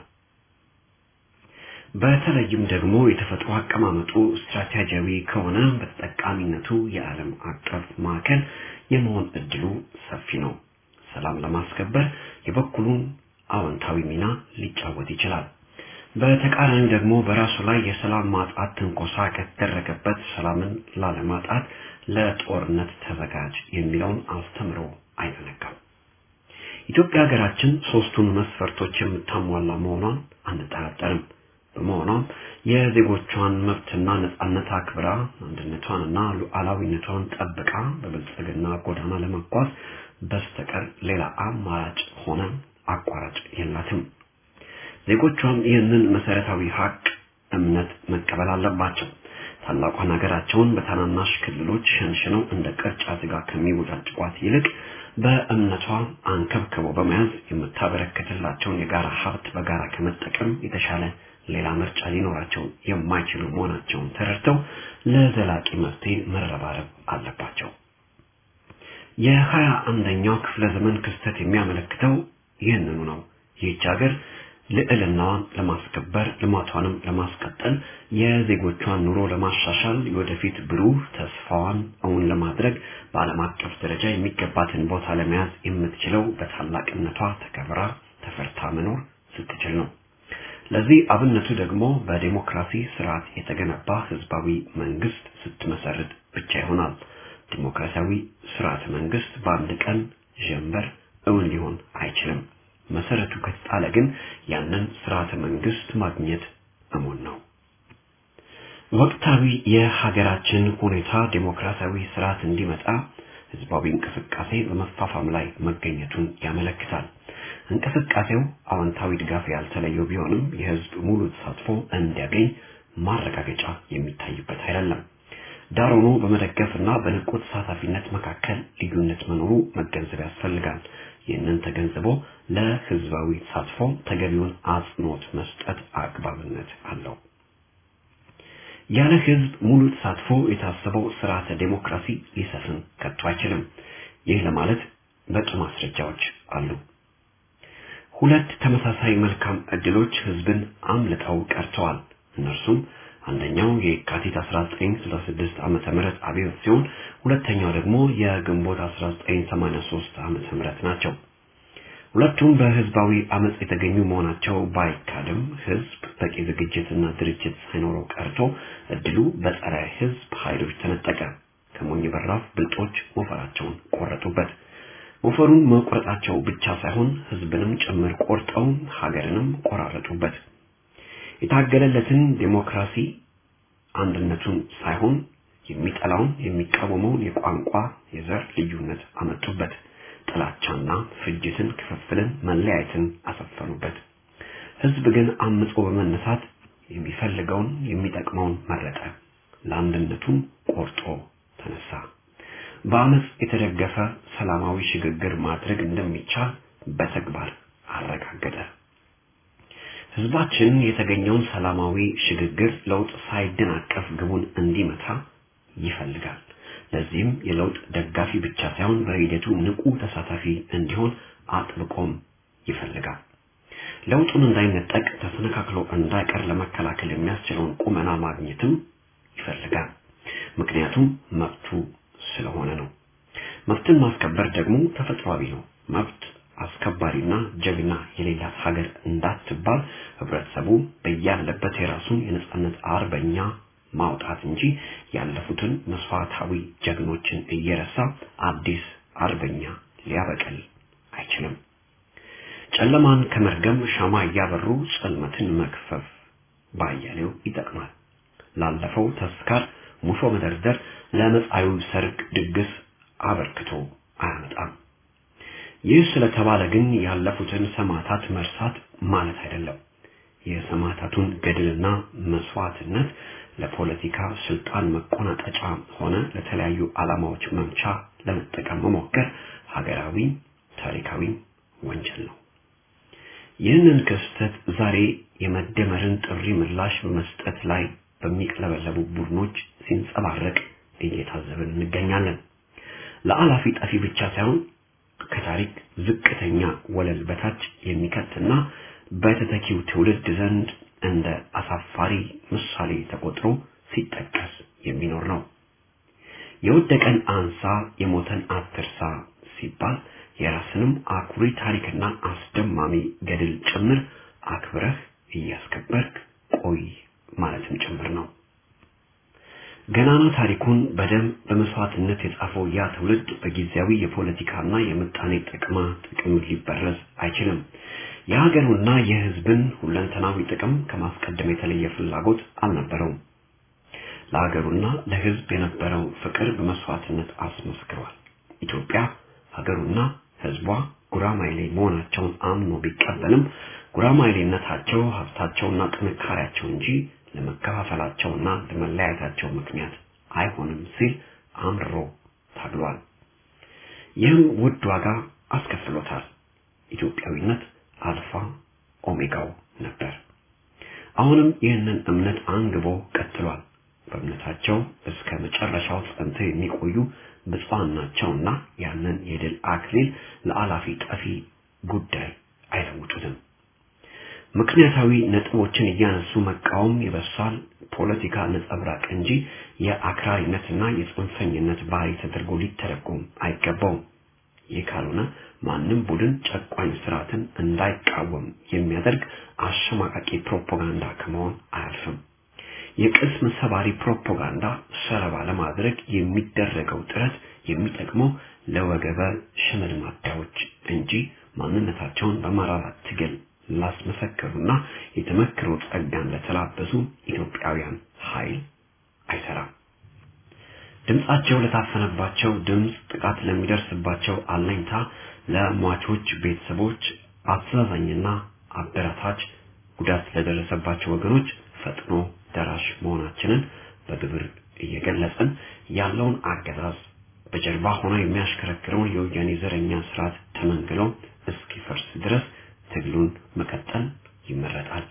በተለይም ደግሞ የተፈጥሮ አቀማመጡ ስትራቴጂያዊ ከሆነ በተጠቃሚነቱ የዓለም አቀፍ ማዕከል የመሆን እድሉ ሰፊ ነው። ሰላም ለማስከበር የበኩሉን አዎንታዊ ሚና ሊጫወት ይችላል። በተቃራኒው ደግሞ በራሱ ላይ የሰላም ማጣት ትንኮሳ ከተደረገበት ሰላምን ላለማጣት ለጦርነት ተዘጋጅ የሚለውን አስተምሮ አይዘነጋም። ኢትዮጵያ ሀገራችን ሶስቱን መስፈርቶች የምታሟላ መሆኗን አንጠራጠርም። በመሆኗም የዜጎቿን መብትና ነጻነት አክብራ አንድነቷንና ሉዓላዊነቷን ጠብቃ በብልጽግና ጎዳና ለመጓዝ በስተቀር ሌላ አማራጭ ሆነ አቋራጭ የላትም። ዜጎቿም ይህንን መሰረታዊ ሀቅ እምነት መቀበል አለባቸው። ታላቋን ሀገራቸውን በታናናሽ ክልሎች ሸንሽነው እንደ ቅርጫ ስጋ ከሚወጫጭቋት ይልቅ በእምነቷ አንከብክበው በመያዝ የምታበረክትላቸውን የጋራ ሀብት በጋራ ከመጠቀም የተሻለ ሌላ ምርጫ ሊኖራቸው የማይችሉ መሆናቸውን ተረድተው ለዘላቂ መፍትሄ መረባረብ አለባቸው። የሀያ አንደኛው ክፍለ ዘመን ክስተት የሚያመለክተው ይህንኑ ነው። ይህች ሀገር ልዕልናዋን ለማስከበር ልማቷንም ለማስቀጠል የዜጎቿን ኑሮ ለማሻሻል የወደፊት ብሩህ ተስፋዋን እውን ለማድረግ በዓለም አቀፍ ደረጃ የሚገባትን ቦታ ለመያዝ የምትችለው በታላቅነቷ ተከብራ ተፈርታ መኖር ስትችል ነው። ለዚህ አብነቱ ደግሞ በዴሞክራሲ ስርዓት የተገነባ ህዝባዊ መንግስት ስትመሰርት ብቻ ይሆናል። ዲሞክራሲያዊ ስርዓት መንግስት በአንድ ቀን ጀንበር እውን ሊሆን አይችልም። መሰረቱ ከተጣለ ግን ያንን ስርዓተ መንግስት ማግኘት እሙን ነው። ወቅታዊ የሀገራችን ሁኔታ ዴሞክራሲያዊ ስርዓት እንዲመጣ ህዝባዊ እንቅስቃሴ በመፋፋም ላይ መገኘቱን ያመለክታል። እንቅስቃሴው አዎንታዊ ድጋፍ ያልተለየው ቢሆንም የህዝብ ሙሉ ተሳትፎ እንዲያገኝ ማረጋገጫ የሚታይበት አይደለም። ዳር ሆኖ በመደገፍና በንቁ ተሳታፊነት መካከል ልዩነት መኖሩ መገንዘብ ያስፈልጋል። ይህንን ተገንዝቦ ለህዝባዊ ተሳትፎ ተገቢውን አጽንኦት መስጠት አግባብነት አለው። ያለ ህዝብ ሙሉ ተሳትፎ የታሰበው ስርዓተ ዴሞክራሲ ሊሰፍን ከቶ አይችልም። ይህ ለማለት በቂ ማስረጃዎች አሉ። ሁለት ተመሳሳይ መልካም እድሎች ህዝብን አምልጠው ቀርተዋል። እነርሱም አንደኛው የካቲት 1966 ዓመተ ምህረት አብዮት ሲሆን ሁለተኛው ደግሞ የግንቦት 1983 ዓመተ ምህረት ናቸው። ሁለቱም በህዝባዊ አመጽ የተገኙ መሆናቸው ባይካድም ህዝብ በቂ ዝግጅትና ድርጅት ሳይኖረው ቀርቶ እድሉ በጸረ ህዝብ ኃይሎች ተነጠቀ። ከሞኝ በራፍ ብልጦች ሞፈራቸውን ቆረጡበት። ሞፈሩን መቁረጣቸው ብቻ ሳይሆን ህዝብንም ጭምር ቆርጠው ሀገርንም ቆራረጡበት። የታገለለትን ዴሞክራሲ አንድነቱን ሳይሆን የሚጠላውን የሚቃወመውን የቋንቋ የዘር ልዩነት አመጡበት። ጥላቻና ፍጅትን፣ ክፍፍልን፣ መለያየትን አሰፈኑበት። ህዝብ ግን አምጾ በመነሳት የሚፈልገውን የሚጠቅመውን መረጠ። ለአንድነቱም ቆርጦ ተነሳ። በአመፅ የተደገፈ ሰላማዊ ሽግግር ማድረግ እንደሚቻል በተግባር አረጋገጠ። ህዝባችን የተገኘውን ሰላማዊ ሽግግር ለውጥ ሳይደናቀፍ ግቡን እንዲመታ ይፈልጋል። ለዚህም የለውጥ ደጋፊ ብቻ ሳይሆን በሂደቱ ንቁ ተሳታፊ እንዲሆን አጥብቆም ይፈልጋል። ለውጡን እንዳይነጠቅ ተሰነካክሎ እንዳይቀር ለመከላከል የሚያስችለውን ቁመና ማግኘትም ይፈልጋል። ምክንያቱም መብቱ ስለሆነ ነው። መብትን ማስከበር ደግሞ ተፈጥሯዊ ነው። መብት አስከባሪና ጀግና የሌላት ሀገር እንዳትባል ህብረተሰቡ በያለበት የራሱን የነጻነት አርበኛ ማውጣት እንጂ ያለፉትን መስዋዕታዊ ጀግኖችን እየረሳ አዲስ አርበኛ ሊያበቅል አይችልም። ጨለማን ከመርገም ሻማ እያበሩ ጽልመትን መክፈፍ ባያሌው ይጠቅማል። ላለፈው ተስካር ሙሾ መደርደር ለመጻዩ ሰርግ ድግስ አበርክቶ አያመጣም። ይህ ስለተባለ ግን ያለፉትን ሰማዕታት መርሳት ማለት አይደለም። የሰማዕታቱን ገድልና መስዋዕትነት ለፖለቲካ ስልጣን መቆናጠጫ ሆነ ለተለያዩ ዓላማዎች መምቻ ለመጠቀም መሞከር ሀገራዊ ታሪካዊ ወንጀል ነው። ይህንን ክስተት ዛሬ የመደመርን ጥሪ ምላሽ በመስጠት ላይ በሚቅለበለቡ ቡድኖች ሲንጸባረቅ እየታዘብን እንገኛለን። ለአላፊ ጠፊ ብቻ ሳይሆን ከታሪክ ዝቅተኛ ወለል በታች የሚከትና በተተኪው ትውልድ ዘንድ እንደ አሳፋሪ ምሳሌ ተቆጥሮ ሲጠቀስ የሚኖር ነው። የወደቀን አንሳ፣ የሞተን አትርሳ ሲባል የራስንም አኩሪ ታሪክና አስደማሚ ገድል ጭምር አክብረህ እያስከበርክ ቆይ ማለትም ጭምር ነው። ገናና ታሪኩን በደም በመስዋዕትነት የጻፈው ያ ትውልድ በጊዜያዊ የፖለቲካና የምጣኔ ጥቅማ ጥቅም ሊበረዝ አይችልም። የሀገሩና የህዝብን ሁለንተናዊ ጥቅም ከማስቀደም የተለየ ፍላጎት አልነበረውም። ለሀገሩና ለህዝብ የነበረው ፍቅር በመስዋዕትነት አስመስክሯል። ኢትዮጵያ ሀገሩና ህዝቧ ጉራማይሌ መሆናቸውን አምኖ ቢቀበልም ጉራማይሌነታቸው ሀብታቸውና ጥንካሬያቸው እንጂ ለመከፋፈላቸውና ለመለያየታቸው ምክንያት አይሆንም ሲል አምርሮ ታግሏል። ይህም ውድ ዋጋ አስከፍሎታል። ኢትዮጵያዊነት አልፋ ኦሜጋው ነበር። አሁንም ይህንን እምነት አንግቦ ቀጥሏል። በእምነታቸው እስከ መጨረሻው ጸንተው የሚቆዩ ብፁዓን ናቸውና ያንን የድል አክሊል ለአላፊ ጠፊ ጉዳይ አይለውጡትም። ምክንያታዊ ነጥቦችን እያነሱ መቃወም የበሳል ፖለቲካ ነጸብራቅ እንጂ የአክራሪነትና የጽንፈኝነት ባህሪ ተደርጎ ሊተረጎም አይገባውም። ይህ ካልሆነ ማንም ቡድን ጨቋኝ ስርዓትን እንዳይቃወም የሚያደርግ አሸማቃቂ ፕሮፓጋንዳ ከመሆን አያልፍም። የቅስም ሰባሪ ፕሮፓጋንዳ ሰለባ ለማድረግ የሚደረገው ጥረት የሚጠቅመው ለወገበ ሽመልማዳዎች እንጂ ማንነታቸውን በመራራ ትግል ላስመሰከሩና የተመክሮ ጸጋን ለተላበሱ ኢትዮጵያውያን ኃይል አይሰራም። ድምጻቸው ለታፈነባቸው ድምፅ፣ ጥቃት ለሚደርስባቸው አለኝታ፣ ለሟቾች ቤተሰቦች አስተዛዛኝና አበረታች፣ ጉዳት ለደረሰባቸው ወገኖች ፈጥኖ ደራሽ መሆናችንን በግብር እየገለጽን ያለውን አገዛዝ በጀርባ ሆኖ የሚያሽከረክረውን የወያኔ ዘረኛ ስርዓት ተመንግሎ እስኪፈርስ ድረስ ትግሉን መቀጠል ይመረጣል።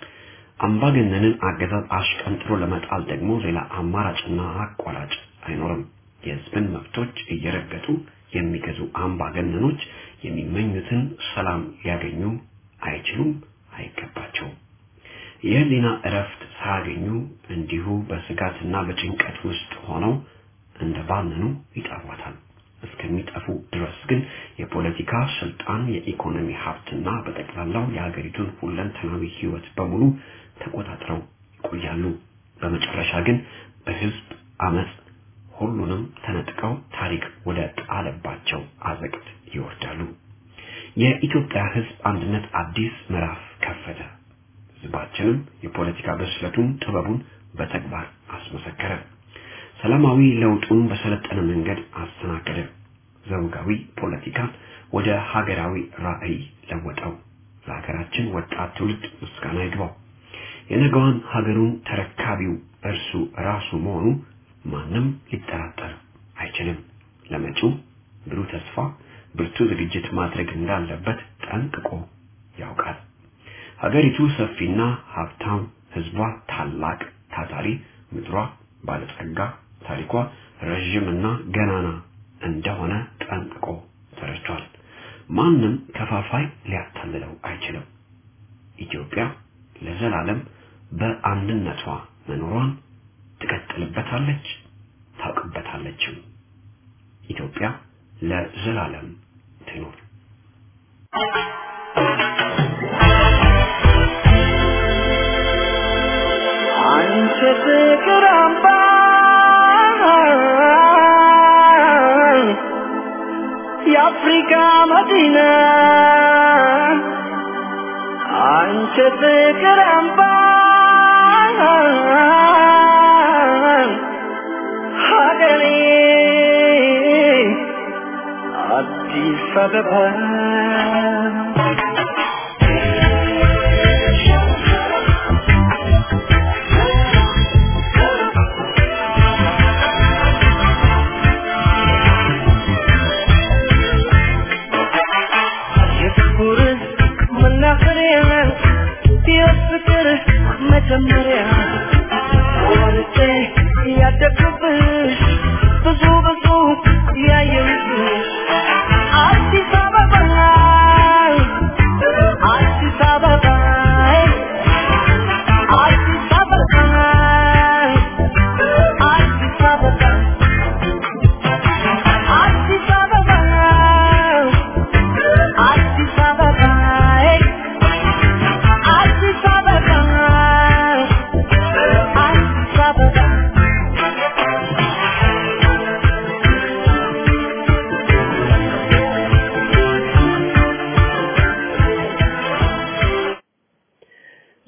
አምባገነንን አገዛዝ አሽቀንጥሮ ለመጣል ደግሞ ሌላ አማራጭና አቋራጭ አይኖርም። የህዝብን መብቶች እየረገጡ የሚገዙ አምባገነኖች የሚመኙትን ሰላም ሊያገኙ አይችሉም፣ አይገባቸውም። የህሊና እረፍት ሳያገኙ እንዲሁ በስጋትና በጭንቀት ውስጥ ሆነው እንደ ባነኑ ይጠፏታል። እስከሚጠፉ ድረስ ግን የፖለቲካ ስልጣን፣ የኢኮኖሚ ሀብትና በጠቅላላው የሀገሪቱን ሁለንተናዊ ህይወት በሙሉ ተቆጣጥረው ይቆያሉ። በመጨረሻ ግን በህዝብ አመፅ ሁሉንም ተነጥቀው ታሪክ ወደ ጣለባቸው አዘቅት ይወርዳሉ። የኢትዮጵያ ህዝብ አንድነት አዲስ ምዕራፍ ከፈተ። ህዝባችንም የፖለቲካ ብስለቱን ጥበቡን በተግባር አስመሰከረ። ሰላማዊ ለውጡን በሰለጠነ መንገድ አስተናገደ። ዘውጋዊ ፖለቲካን ወደ ሀገራዊ ራዕይ ለወጠው። ለሀገራችን ወጣት ትውልድ ምስጋና ይግባው። የነገዋን ሀገሩን ተረካቢው እርሱ ራሱ መሆኑ ማንም ሊጠራጠር አይችልም። ለመጪው ብሩህ ተስፋ ብርቱ ዝግጅት ማድረግ እንዳለበት ጠንቅቆ ያውቃል። ሀገሪቱ ሰፊና ሀብታም፣ ህዝቧ ታላቅ ታታሪ፣ ምድሯ ባለጸጋ፣ ታሪኳ ረዥምና ገናና እንደሆነ ጠንቅቆ ተረድቷል። ማንም ከፋፋይ ሊያታልለው አይችልም። ኢትዮጵያ ለዘላለም በአንድነቷ መኖሯን ትቀጥልበታለች፣ ታውቅበታለችም። ኢትዮጵያ ለዘላለም ትኖር። አንቺ ፍቅር አምባ የአፍሪካ መዲና አንቺ ፍቅር አምባ ሀገሬ አዲስ አበባ የፍቅር መናኸሪያ የፍቅር መጀመሪያ ወርጬ ያደግኩብሽ ብዙ ብዙ ያየሁብሽ አዲስ አበባ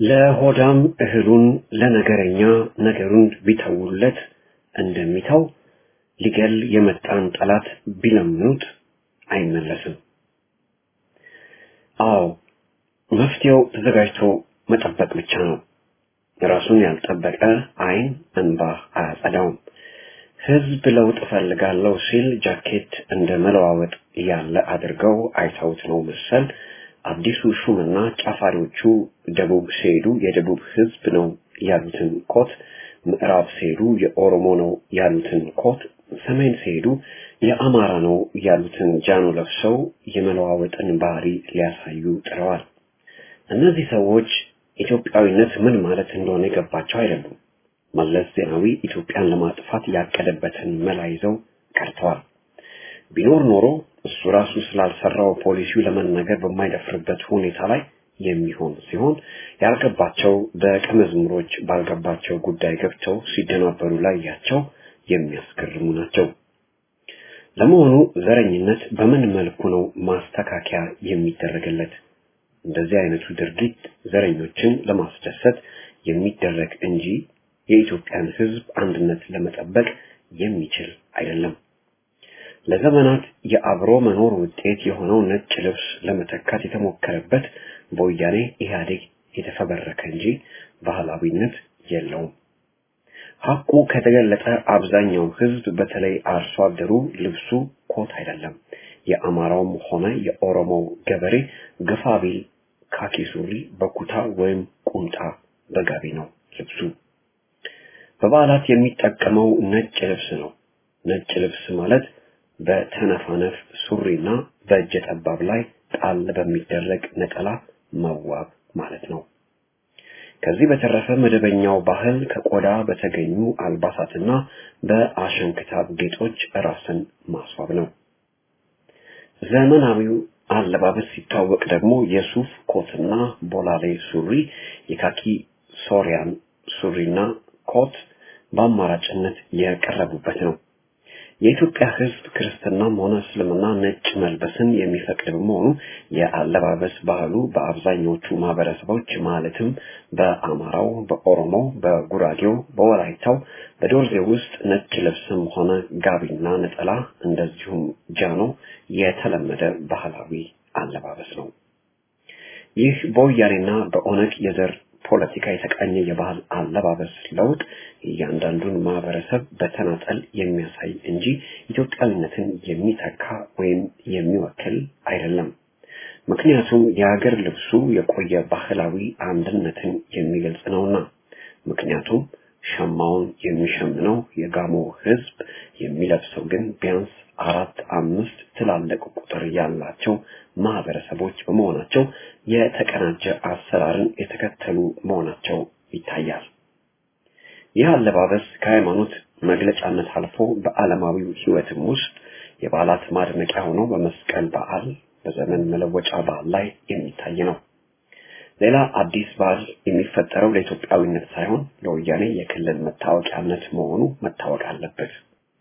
ለሆዳም እህሉን ለነገረኛ ነገሩን ቢተውለት እንደሚተው ሊገል የመጣን ጠላት ቢለምኑት አይመለስም። አዎ መፍትሄው ተዘጋጅቶ መጠበቅ ብቻ ነው። ራሱን ያልጠበቀ አይን እንባ አያጸዳውም። ህዝብ ለውጥ እፈልጋለሁ ሲል ጃኬት እንደ መለዋወጥ ያለ አድርገው አይተውት ነው መሰል አዲሱ ሹምና ጫፋሪዎቹ ደቡብ ሲሄዱ የደቡብ ህዝብ ነው ያሉትን ኮት፣ ምዕራብ ሲሄዱ የኦሮሞ ነው ያሉትን ኮት፣ ሰሜን ሲሄዱ የአማራ ነው ያሉትን ጃኖ ለብሰው የመለዋወጥን ባህሪ ሊያሳዩ ጥረዋል። እነዚህ ሰዎች ኢትዮጵያዊነት ምን ማለት እንደሆነ የገባቸው አይደሉም። መለስ ዜናዊ ኢትዮጵያን ለማጥፋት ያቀደበትን መላ ይዘው ቀርተዋል። ቢኖር ኖሮ እሱ ራሱ ስላልሰራው ፖሊሲው ለመናገር በማይደፍርበት ሁኔታ ላይ የሚሆን ሲሆን ያልገባቸው ደቀ መዝሙሮች ባልገባቸው ጉዳይ ገብተው ሲደናበሩ ላያቸው የሚያስገርሙ ናቸው። ለመሆኑ ዘረኝነት በምን መልኩ ነው ማስተካከያ የሚደረግለት? እንደዚህ አይነቱ ድርጊት ዘረኞችን ለማስደሰት የሚደረግ እንጂ የኢትዮጵያን ሕዝብ አንድነት ለመጠበቅ የሚችል አይደለም። ለዘመናት የአብሮ መኖር ውጤት የሆነው ነጭ ልብስ ለመተካት የተሞከረበት በወያኔ ኢህአዴግ የተፈበረከ እንጂ ባህላዊነት የለውም። ሐቁ ከተገለጠ አብዛኛው ሕዝብ በተለይ አርሶ አደሩ ልብሱ ኮት አይደለም። የአማራውም ሆነ የኦሮሞው ገበሬ ግፋ ቢል ካኪ ሱሪ በኩታ ወይም ቁምጣ በጋቢ ነው ልብሱ። በበዓላት የሚጠቀመው ነጭ ልብስ ነው። ነጭ ልብስ ማለት በተነፋነፍ ሱሪና በእጀ ጠባብ ላይ ጣል በሚደረግ ነጠላ መዋብ ማለት ነው። ከዚህ በተረፈ መደበኛው ባህል ከቆዳ በተገኙ አልባሳትና በአሸንክታብ ጌጦች ራስን ማስዋብ ነው። ዘመናዊው አለባበስ ሲታወቅ ደግሞ የሱፍ ኮትና ቦላሌ ሱሪ፣ የካኪ ሶሪያን ሱሪና ኮት በአማራጭነት የቀረቡበት ነው። የኢትዮጵያ ሕዝብ ክርስትናም ሆነ እስልምና ነጭ መልበስን የሚፈቅድ በመሆኑ የአለባበስ ባህሉ በአብዛኞቹ ማህበረሰቦች ማለትም በአማራው፣ በኦሮሞው፣ በጉራጌው፣ በወላይታው፣ በዶርዜ ውስጥ ነጭ ልብስም ሆነ ጋቢና ነጠላ እንደዚሁም ጃኖ የተለመደ ባህላዊ አለባበስ ነው። ይህ በወያኔና በኦነግ የዘር ፖለቲካ የተቃኘ የባህል አለባበስ ለውጥ እያንዳንዱን ማህበረሰብ በተናጠል የሚያሳይ እንጂ ኢትዮጵያዊነትን የሚተካ ወይም የሚወክል አይደለም። ምክንያቱም የሀገር ልብሱ የቆየ ባህላዊ አንድነትን የሚገልጽ ነውና። ምክንያቱም ሸማውን የሚሸምነው የጋሞ ህዝብ የሚለብሰው ግን ቢያንስ አራት አምስት ትላልቅ ቁጥር ያላቸው ማህበረሰቦች በመሆናቸው የተቀናጀ አሰራርን የተከተሉ መሆናቸው ይታያል። ይህ አለባበስ ከሃይማኖት መግለጫነት አልፎ በዓለማዊው ህይወትም ውስጥ የበዓላት ማድመቂያ ሆኖ በመስቀል በዓል፣ በዘመን መለወጫ በዓል ላይ የሚታይ ነው። ሌላ አዲስ በዓል የሚፈጠረው ለኢትዮጵያዊነት ሳይሆን ለወያኔ የክልል መታወቂያነት መሆኑ መታወቅ አለበት።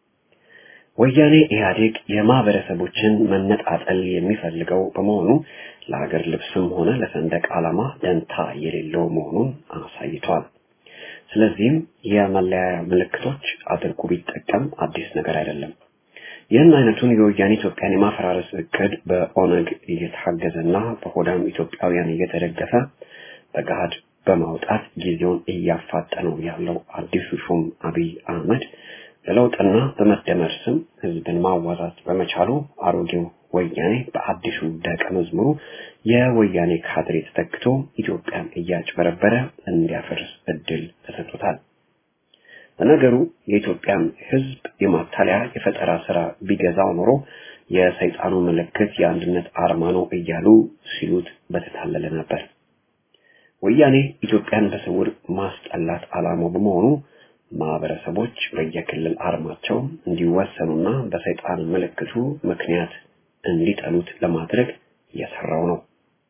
ወያኔ ኢህአዴግ የማህበረሰቦችን መነጣጠል የሚፈልገው በመሆኑ ለሀገር ልብስም ሆነ ለሰንደቅ ዓላማ ደንታ የሌለው መሆኑን አሳይቷል። ስለዚህም የመለያያ ምልክቶች አድርጎ ቢጠቀም አዲስ ነገር አይደለም። ይህን አይነቱን የወያኔ ኢትዮጵያን የማፈራረስ እቅድ በኦነግ እየታገዘና በሆዳም ኢትዮጵያውያን እየተደገፈ በገሃድ በማውጣት ጊዜውን እያፋጠነው ያለው አዲሱ ሹም አብይ አህመድ በለውጥና በመደመር ስም ህዝብን ማዋዛት በመቻሉ አሮጌው ወያኔ በአዲሱ ደቀ መዝሙሩ የወያኔ ካድሬ ተተክቶ ኢትዮጵያን እያጭበረበረ እንዲያፈርስ እድል ተሰጥቶታል። ለነገሩ የኢትዮጵያን ህዝብ የማታለያ የፈጠራ ስራ ቢገዛው ኖሮ የሰይጣኑ ምልክት የአንድነት አርማ ነው እያሉ ሲሉት በተታለለ ነበር። ወያኔ ኢትዮጵያን በስውር ማስጠላት ዓላማው በመሆኑ ማህበረሰቦች በየክልል አርማቸው እንዲወሰኑና በሰይጣን ምልክቱ ምክንያት እንዲጠሉት ለማድረግ እየሰራው ነው።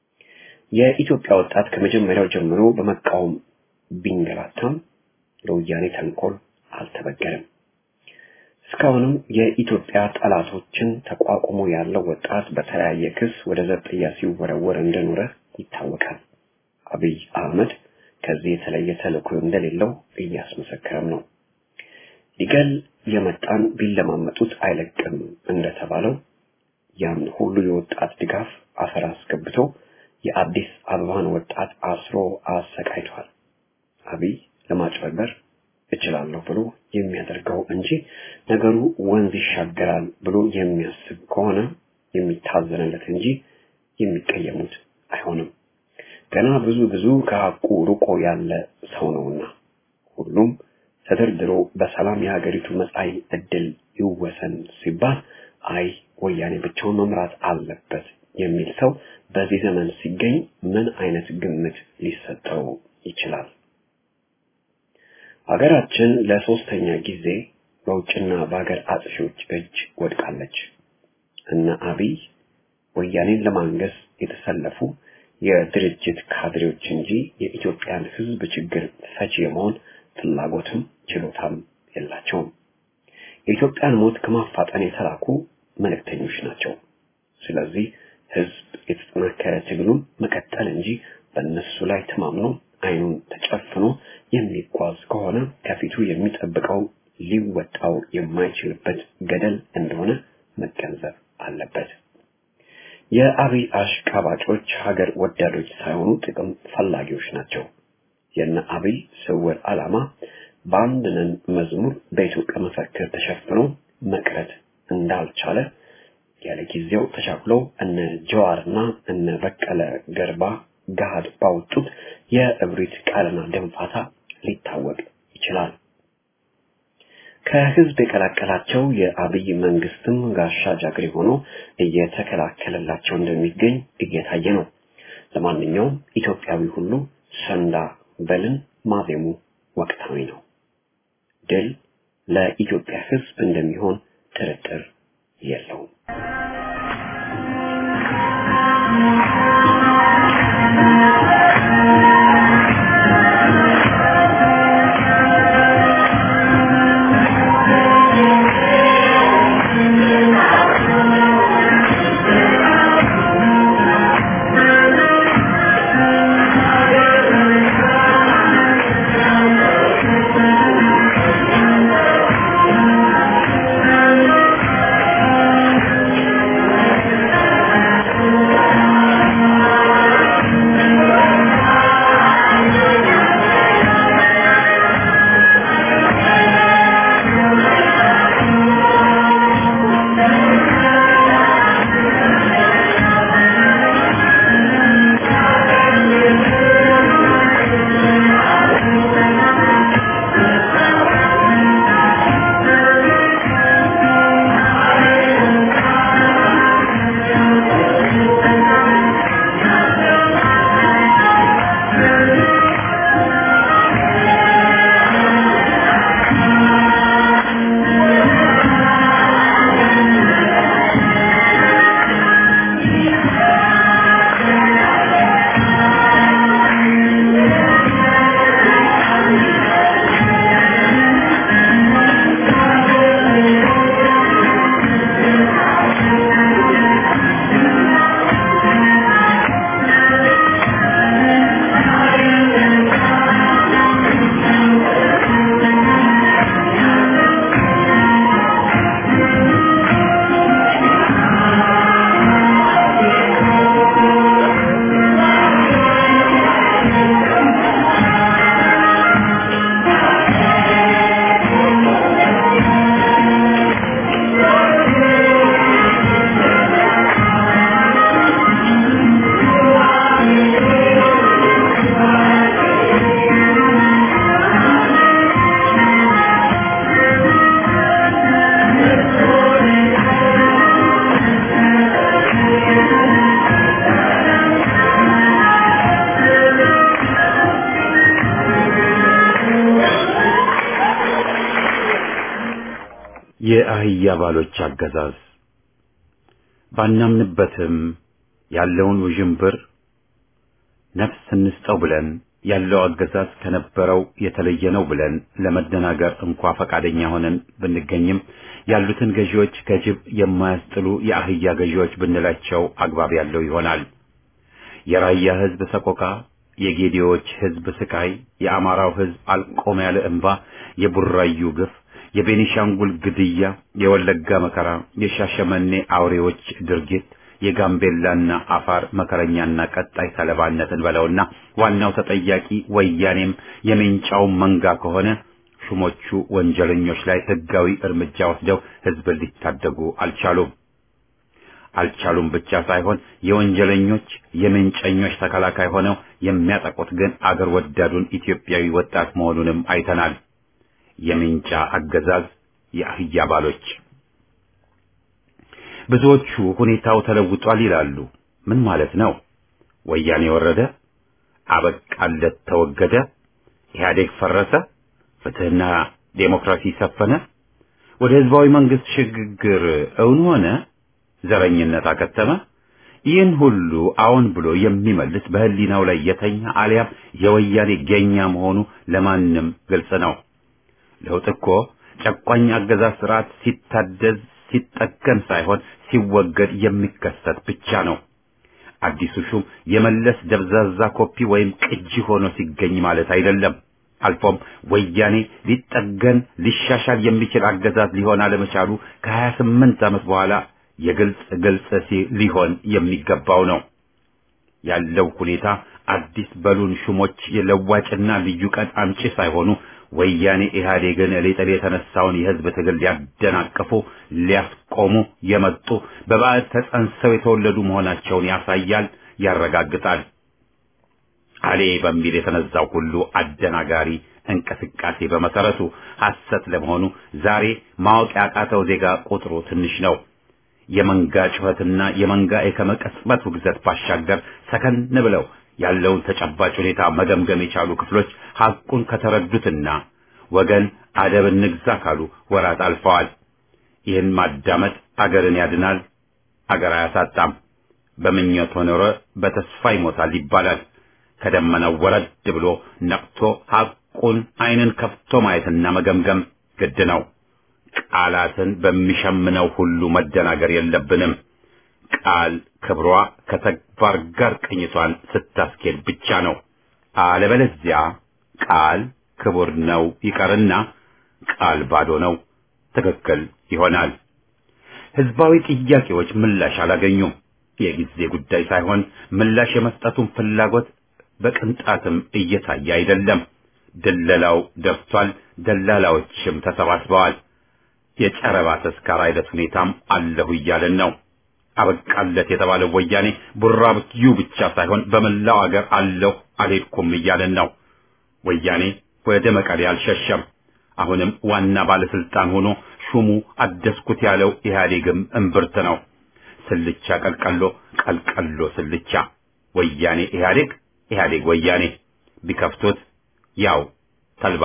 የኢትዮጵያ ወጣት ከመጀመሪያው ጀምሮ በመቃወም ቢንገላታም ለወያኔ ተንኮል አልተበገረም። እስካሁንም የኢትዮጵያ ጠላቶችን ተቋቁሞ ያለው ወጣት በተለያየ ክስ ወደ ዘብጥያ ሲወረወር እንደኖረ ይታወቃል። አብይ አህመድ ከዚህ የተለየ ተልእኮ እንደሌለው እያስመሰከረም ነው። ሊገል የመጣን ቢለማመጡት አይለቅም እንደተባለው ያን ሁሉ የወጣት ድጋፍ አፈር አስገብቶ የአዲስ አበባን ወጣት አስሮ አሰቃይቷል። አብይ ለማጭበርበር እችላለሁ ብሎ የሚያደርገው እንጂ ነገሩ ወንዝ ይሻገራል ብሎ የሚያስብ ከሆነ የሚታዘንለት እንጂ የሚቀየሙት አይሆንም። ገና ብዙ ብዙ ከሐቁ ርቆ ያለ ሰው ነውና ሁሉም ተደርድሮ በሰላም የሀገሪቱ መጻኢ ዕድል ይወሰን ሲባል አይ ወያኔ ብቻውን መምራት አለበት የሚል ሰው በዚህ ዘመን ሲገኝ ምን አይነት ግምት ሊሰጠው ይችላል? ሀገራችን ለሶስተኛ ጊዜ በውጭና በሀገር አጥፊዎች እጅ ወድቃለች። እነ አብይ ወያኔን ለማንገስ የተሰለፉ የድርጅት ካድሬዎች እንጂ የኢትዮጵያን ሕዝብ ችግር ፈቺ የመሆን ፍላጎትም ችሎታም የላቸውም። የኢትዮጵያን ሞት ከማፋጠን የተላኩ መልእክተኞች ናቸው። ስለዚህ ሕዝብ የተጠናከረ ትግሉን መቀጠል እንጂ በእነሱ ላይ ተማምኖ አይኑን ተጨፍኖ የሚጓዝ ከሆነ ከፊቱ የሚጠብቀው ሊወጣው የማይችልበት ገደል እንደሆነ መገንዘብ አለበት። የአብይ አሽቃባጮች ሀገር ወዳዶች ሳይሆኑ ጥቅም ፈላጊዎች ናቸው። የነ አብይ ስውር ዓላማ በአንድ ነን መዝሙር በኢትዮጵያ መፈክር ተሸፍኖ መቅረት እንዳልቻለ ያለ ጊዜው ተቻኩለው እነ ጀዋርና እነ በቀለ ገርባ ገሃድ ባወጡት የእብሪት ቃልና ደንፋታ ሊታወቅ ይችላል። ከህዝብ የቀላቀላቸው የአብይ መንግስትም ጋሻ ጃግሬ ሆኖ እየተከላከለላቸው እንደሚገኝ እየታየ ነው። ለማንኛውም ኢትዮጵያዊ ሁሉ ሰንዳ በልን ማዜሙ ወቅታዊ ነው። ድል ለኢትዮጵያ ህዝብ እንደሚሆን ጥርጥር የለውም። የአህያ ባሎች አገዛዝ ባናምንበትም ያለውን ውዥንብር ነፍስ እንስጠው ብለን ያለው አገዛዝ ከነበረው የተለየ ነው ብለን ለመደናገር እንኳ ፈቃደኛ ሆነን ብንገኝም ያሉትን ገዢዎች ከጅብ የማያስጥሉ የአህያ ገዢዎች ብንላቸው አግባብ ያለው ይሆናል። የራያ ሕዝብ ሰቆቃ፣ የጌዲዎች ህዝብ ስቃይ፣ የአማራው ህዝብ አልቆም ያለ እንባ፣ የቡራዩ ግፍ፣ የቤኒሻንጉል ግድያ፣ የወለጋ መከራ፣ የሻሸመኔ አውሬዎች ድርጊት፣ የጋምቤላና አፋር መከረኛና ቀጣይ ሰለባነትን በለውና ዋናው ተጠያቂ ወያኔም የሜንጫው መንጋ ከሆነ ሹሞቹ ወንጀለኞች ላይ ህጋዊ እርምጃ ወስደው ህዝብን ሊታደጉ አልቻሉም። አልቻሉም ብቻ ሳይሆን የወንጀለኞች የምንጨኞች ተከላካይ ሆነው የሚያጠቁት ግን አገር ወዳዱን ኢትዮጵያዊ ወጣት መሆኑንም አይተናል። የምንጫ አገዛዝ የአህያ ባሎች። ብዙዎቹ ሁኔታው ተለውጧል ይላሉ። ምን ማለት ነው? ወያኔ ወረደ፣ አበቃለት፣ ተወገደ፣ ኢህአዴግ ፈረሰ፣ ፍትህና ዴሞክራሲ ሰፈነ፣ ወደ ህዝባዊ መንግስት ሽግግር እውን ሆነ ዘረኝነት አከተመ። ይህን ሁሉ አዎን ብሎ የሚመልስ በህሊናው ላይ የተኛ አሊያም የወያኔ ገኛ መሆኑ ለማንም ግልጽ ነው። ለውጥ እኮ ጨቋኝ አገዛዝ ስርዓት ሲታደዝ ሲጠገን ሳይሆን ሲወገድ የሚከሰት ብቻ ነው። አዲሱ ሹም የመለስ ደብዛዛ ኮፒ ወይም ቅጂ ሆኖ ሲገኝ ማለት አይደለም። አልፎም ወያኔ ሊጠገን ሊሻሻል የሚችል አገዛዝ ሊሆን አለመቻሉ ከሀያ ስምንት ዓመት በኋላ የግልጽ ግልጽ ሊሆን የሚገባው ነው። ያለው ሁኔታ አዲስ በሉን ሹሞች የለዋጭና ልዩ ቀን አምጪ ሳይሆኑ ወያኔ ኢህአዴግን ሊጥል የተነሳውን የህዝብ ትግል ሊያደናቅፉ ሊያስቆሙ የመጡ በባዕድ ተጸንሰው የተወለዱ መሆናቸውን ያሳያል፣ ያረጋግጣል። አሌ በሚል የተነዛው ሁሉ አደናጋሪ እንቅስቃሴ በመሰረቱ ሐሰት ለመሆኑ ዛሬ ማወቅ ያቃተው ዜጋ ቁጥሩ ትንሽ ነው። የመንጋ ጩኸትና የመንጋ የከመቀጽበት ውግዘት ባሻገር ሰከን ብለው ያለውን ተጨባጭ ሁኔታ መገምገም የቻሉ ክፍሎች ሐቁን ከተረዱትና ወገን አደብ እንግዛ ካሉ ወራት አልፈዋል። ይህን ማዳመጥ አገርን ያድናል፣ አገር አያሳጣም። በምኞት ኖረ በተስፋ ይሞታል ይባላል። ከደመናው ወረድ ብሎ ነቅቶ ሐቁን ዓይንን ከፍቶ ማየትና መገምገም ግድ ነው። ቃላትን በሚሸምነው ሁሉ መደናገር የለብንም። ቃል ክብሯ ከተግባር ጋር ቅኝቷን ስታስኬድ ብቻ ነው። አለበለዚያ ቃል ክቡር ነው ይቀርና ቃል ባዶ ነው ትክክል ይሆናል። ህዝባዊ ጥያቄዎች ምላሽ አላገኙም። የጊዜ ጉዳይ ሳይሆን ምላሽ የመስጠቱን ፍላጎት በቅንጣትም እየታየ አይደለም። ድለላው ደርሷል። ደላላዎችም ተሰባስበዋል። የጨረባ ተስካር አይነት ሁኔታም አለሁ እያለን ነው። አበቃለት የተባለው ወያኔ ቡራብዩ ብቻ ሳይሆን በመላው አገር አለሁ አልሄድኩም እያለን ነው። ወያኔ ወደ መቀሌ አልሸሸም። አሁንም ዋና ባለስልጣን ሆኖ ሹሙ አደስኩት ያለው ኢህአዴግም እምብርት ነው። ስልቻ ቀልቀሎ፣ ቀልቀሎ ስልቻ፣ ወያኔ ኢህአዴግ፣ ኢህአዴግ ወያኔ፣ ቢከፍቱት ያው ተልባ።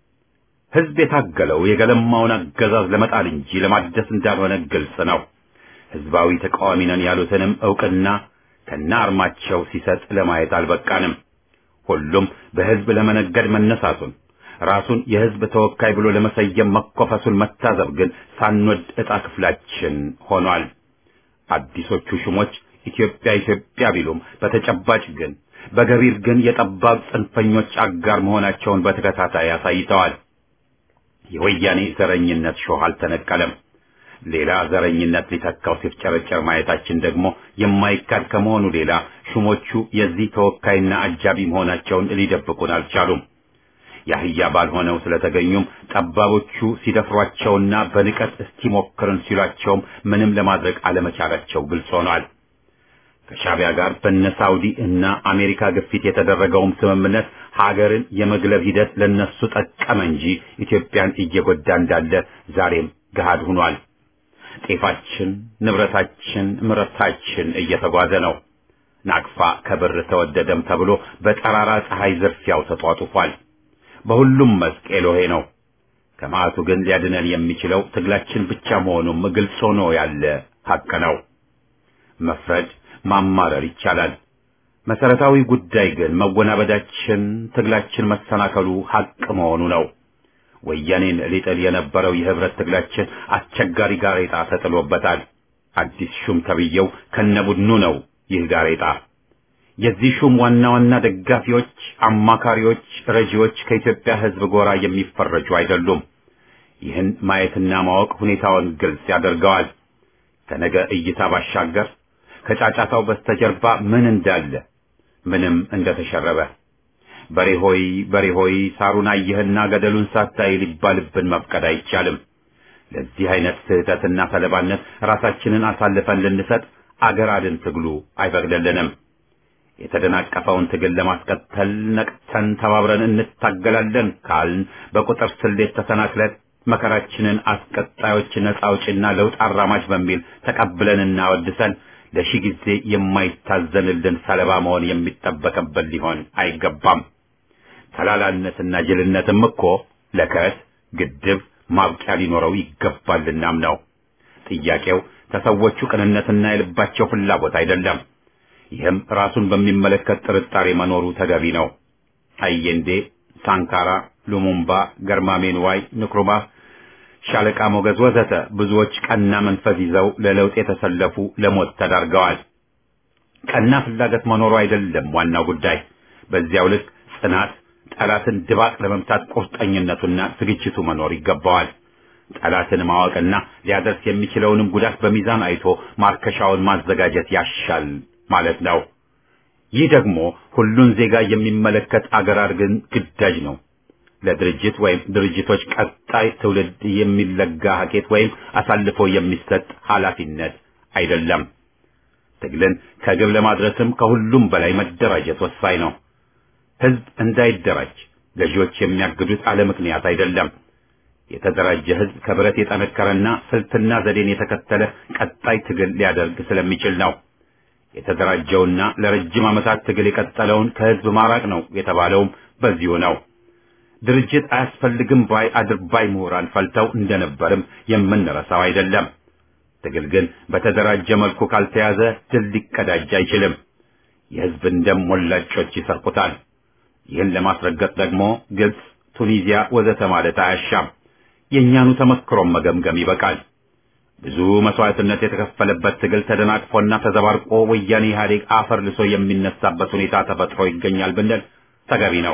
ህዝብ የታገለው የገለማውን አገዛዝ ለመጣል እንጂ ለማደስ እንዳልሆነ ግልጽ ነው። ህዝባዊ ተቃዋሚ ነን ያሉትንም ዕውቅና ከነ አርማቸው ሲሰጥ ለማየት አልበቃንም። ሁሉም በህዝብ ለመነገድ መነሳቱን ራሱን የህዝብ ተወካይ ብሎ ለመሰየም መኮፈሱን መታዘብ ግን ሳንወድ ዕጣ ክፍላችን ሆኗል። አዲሶቹ ሹሞች ኢትዮጵያ ኢትዮጵያ ቢሉም በተጨባጭ ግን በገቢር ግን የጠባብ ጽንፈኞች አጋር መሆናቸውን በተከታታይ አሳይተዋል። የወያኔ ዘረኝነት ሾህ አልተነቀለም። ሌላ ዘረኝነት ሊተካው ሲፍጨረጨር ማየታችን ደግሞ የማይካድ ከመሆኑ ሌላ ሹሞቹ የዚህ ተወካይና አጃቢ መሆናቸውን ሊደብቁን አልቻሉም። የአህያ ባልሆነው ስለተገኙም ጠባቦቹ ሲደፍሯቸውና በንቀት እስቲሞክርን ሲሏቸውም ምንም ለማድረግ አለመቻላቸው ግልጽ ሆኗል። ከሻቢያ ጋር በነ ሳውዲ እና አሜሪካ ግፊት የተደረገውም ስምምነት ሀገርን የመግለብ ሂደት ለነሱ ጠቀመ እንጂ ኢትዮጵያን እየጎዳ እንዳለ ዛሬም ገሃድ ሆኗል። ጤፋችን፣ ንብረታችን፣ ምርታችን እየተጓዘ ነው። ናቅፋ ከብር ተወደደም ተብሎ በጠራራ ፀሐይ ዝርፊያው ተጧጡፏል። በሁሉም መስክ ኤሎሄ ነው። ከመዓቱ ግን ሊያድነን የሚችለው ትግላችን ብቻ መሆኑም ግልጽ ሆኖ ያለ ሐቅ ነው። መፍረድ ማማረር ይቻላል። መሰረታዊ ጉዳይ ግን መወናበዳችን፣ ትግላችን መሰናከሉ ሐቅ መሆኑ ነው። ወያኔን ሊጥል የነበረው የህብረት ትግላችን አስቸጋሪ ጋሬጣ ተጥሎበታል። አዲስ ሹም ተብዬው ከነቡድኑ ነው ይህ ጋሬጣ። የዚህ ሹም ዋና ዋና ደጋፊዎች፣ አማካሪዎች፣ ረጂዎች ከኢትዮጵያ ሕዝብ ጎራ የሚፈረጁ አይደሉም። ይህን ማየትና ማወቅ ሁኔታውን ግልጽ ያደርገዋል። ከነገ እይታ ባሻገር ከጫጫታው በስተጀርባ ምን እንዳለ ምንም እንደተሸረበ በሬ ሆይ በሬ ሆይ ሳሩን አየህና ገደሉን ሳታይ ሊባልብን መፍቀድ አይቻልም። ለዚህ አይነት ስህተትና ሰለባነት ራሳችንን አሳልፈን ልንሰጥ አገር አድን ትግሉ አይፈቅድልንም። የተደናቀፈውን ትግል ለማስቀጠል ነቅተን ተባብረን እንታገላለን ካልን በቁጥር ስሌት ተሰናክለን መከራችንን አስቀጣዮች ነጻ አውጪና ለውጥ አራማጅ በሚል ተቀብለንና ወድሰን ለሺህ ጊዜ የማይታዘንልን ሰለባ መሆን የሚጠበቅብን ሊሆን አይገባም። ተላላነትና ጅልነትም እኮ ለከት ግድብ ማብቂያ ሊኖረው ይገባልናም ነው። ጥያቄው ከሰዎቹ ቅንነትና የልባቸው ፍላጎት አይደለም። ይህም ራሱን በሚመለከት ጥርጣሬ መኖሩ ተገቢ ነው። አየንዴ፣ ሳንካራ፣ ሉሙምባ፣ ገርማሜ ንዋይ፣ ንክሩማህ፣ ሻለቃ ሞገዝ ወዘተ ብዙዎች ቀና መንፈስ ይዘው ለለውጥ የተሰለፉ ለሞት ተዳርገዋል። ቀና ፍላጎት መኖሩ አይደለም ዋናው ጉዳይ። በዚያው ልክ ጽናት፣ ጠላትን ድባቅ ለመምታት ቁርጠኝነቱና ዝግጅቱ መኖር ይገባዋል። ጠላትን ማወቅና ሊያደርስ የሚችለውንም ጉዳት በሚዛን አይቶ ማርከሻውን ማዘጋጀት ያሻል ማለት ነው። ይህ ደግሞ ሁሉን ዜጋ የሚመለከት አገር አድርገን ግዳጅ ነው። ለድርጅት ወይም ድርጅቶች ቀጣይ ትውልድ የሚለጋ ሀኬት ወይም አሳልፎ የሚሰጥ ኃላፊነት አይደለም። ትግልን ከግብ ለማድረስም ከሁሉም በላይ መደራጀት ወሳኝ ነው። ህዝብ እንዳይደራጅ ገዢዎች የሚያግዱት አለ ምክንያት አይደለም። የተደራጀ ህዝብ ከብረት የጠነከረና ስልትና ዘዴን የተከተለ ቀጣይ ትግል ሊያደርግ ስለሚችል ነው። የተደራጀውና ለረጅም ዓመታት ትግል የቀጠለውን ከህዝብ ማራቅ ነው የተባለውም በዚሁ ነው። ድርጅት አያስፈልግም ባይ አድርባይ ምሁራን ፈልተው እንደነበርም የምንረሳው አይደለም። ትግል ግን በተደራጀ መልኩ ካልተያዘ ድል ሊቀዳጅ አይችልም። የህዝብን ደም ሞላጮች ይሰርቁታል። ይህን ለማስረገጥ ደግሞ ግብጽ፣ ቱኒዚያ ወዘተ ማለት አያሻም። የእኛኑ ተመክሮም መገምገም ይበቃል። ብዙ መስዋዕትነት የተከፈለበት ትግል ተደናቅፎና ተዘባርቆ ወያኔ ኢህአዴግ አፈር ልሶ የሚነሳበት ሁኔታ ተፈጥሮ ይገኛል ብንል ተገቢ ነው።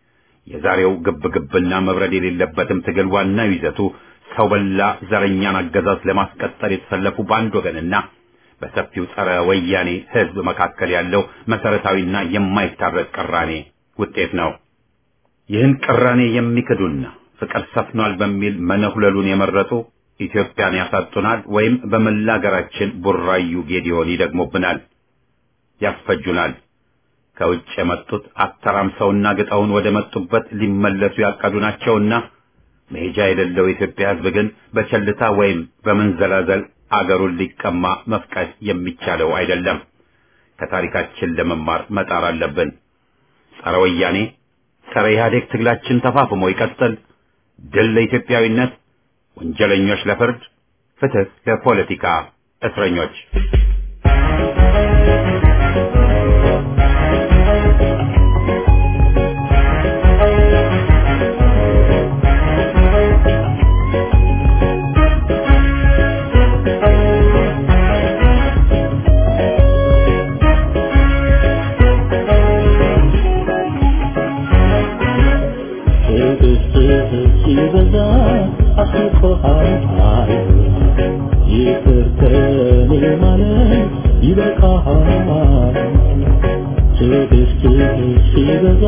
የዛሬው ግብግብና መብረድ የሌለበትም ትግል ዋናው ይዘቱ ሰው በላ ዘረኛን አገዛዝ ለማስቀጠል የተሰለፉ በአንድ ወገንና በሰፊው ጸረ ወያኔ ህዝብ መካከል ያለው መሰረታዊና የማይታረቅ ቅራኔ ውጤት ነው። ይህን ቅራኔ የሚክዱና ፍቅር ሰፍኗል በሚል መነሁለሉን የመረጡ ኢትዮጵያን ያሳጡናል ወይም በመላ ሀገራችን ቡራዩ ጌዲዮን ይደግሙብናል፣ ያስፈጁናል። ከውጭ የመጡት አተራምሰውና ግጠውን ወደ መጡበት ሊመለሱ ያቀዱ ናቸውና መሄጃ የሌለው የኢትዮጵያ ህዝብ ግን በቸልታ ወይም በመንዘላዘል አገሩን ሊቀማ መፍቀድ የሚቻለው አይደለም። ከታሪካችን ለመማር መጣር አለብን። ጸረ ወያኔ ጸረ ኢህአዴግ ትግላችን ተፋፍሞ ይቀጥል። ድል ለኢትዮጵያዊነት፣ ወንጀለኞች ለፍርድ፣ ፍትህ ለፖለቲካ እስረኞች። ሲበዛ አስቆሃል ይቅር ከኔ ማለት ይበቃሃል ትዕግስትህ ሲበዛ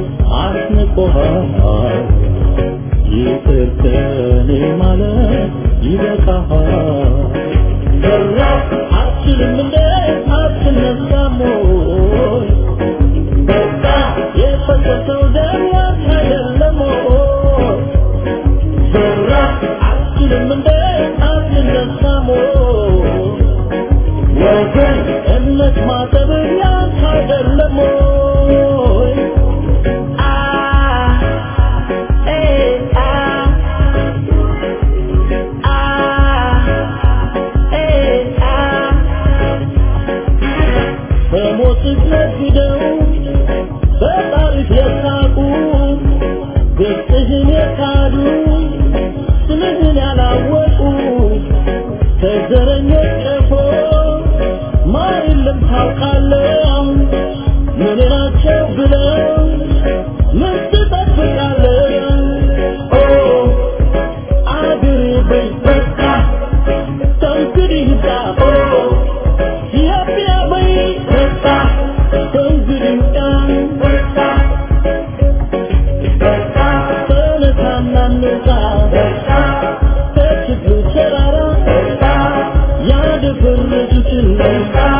አስንቆሃል ይቅር ከኔ ማለት ይበቃሃል ሰራ አትችልም እንደ አትነሳም ወይ በቃ የፈሰሰው ደም ያንተ አይደለም ወይ ሰራ አትችልም እንደ አትነሳም ወይ ወገን እምነት ማጠብ ያንተ አይደለም ወይ አ ኤ አ አ ኤ አ በሞትህ ነግደው በጣሪፍ የሳቁ ገጽህን የካዱ ስምህን ያላወቁ ከዘረኞች ቀፎ ማን የለም ታውቃለህ Thank you.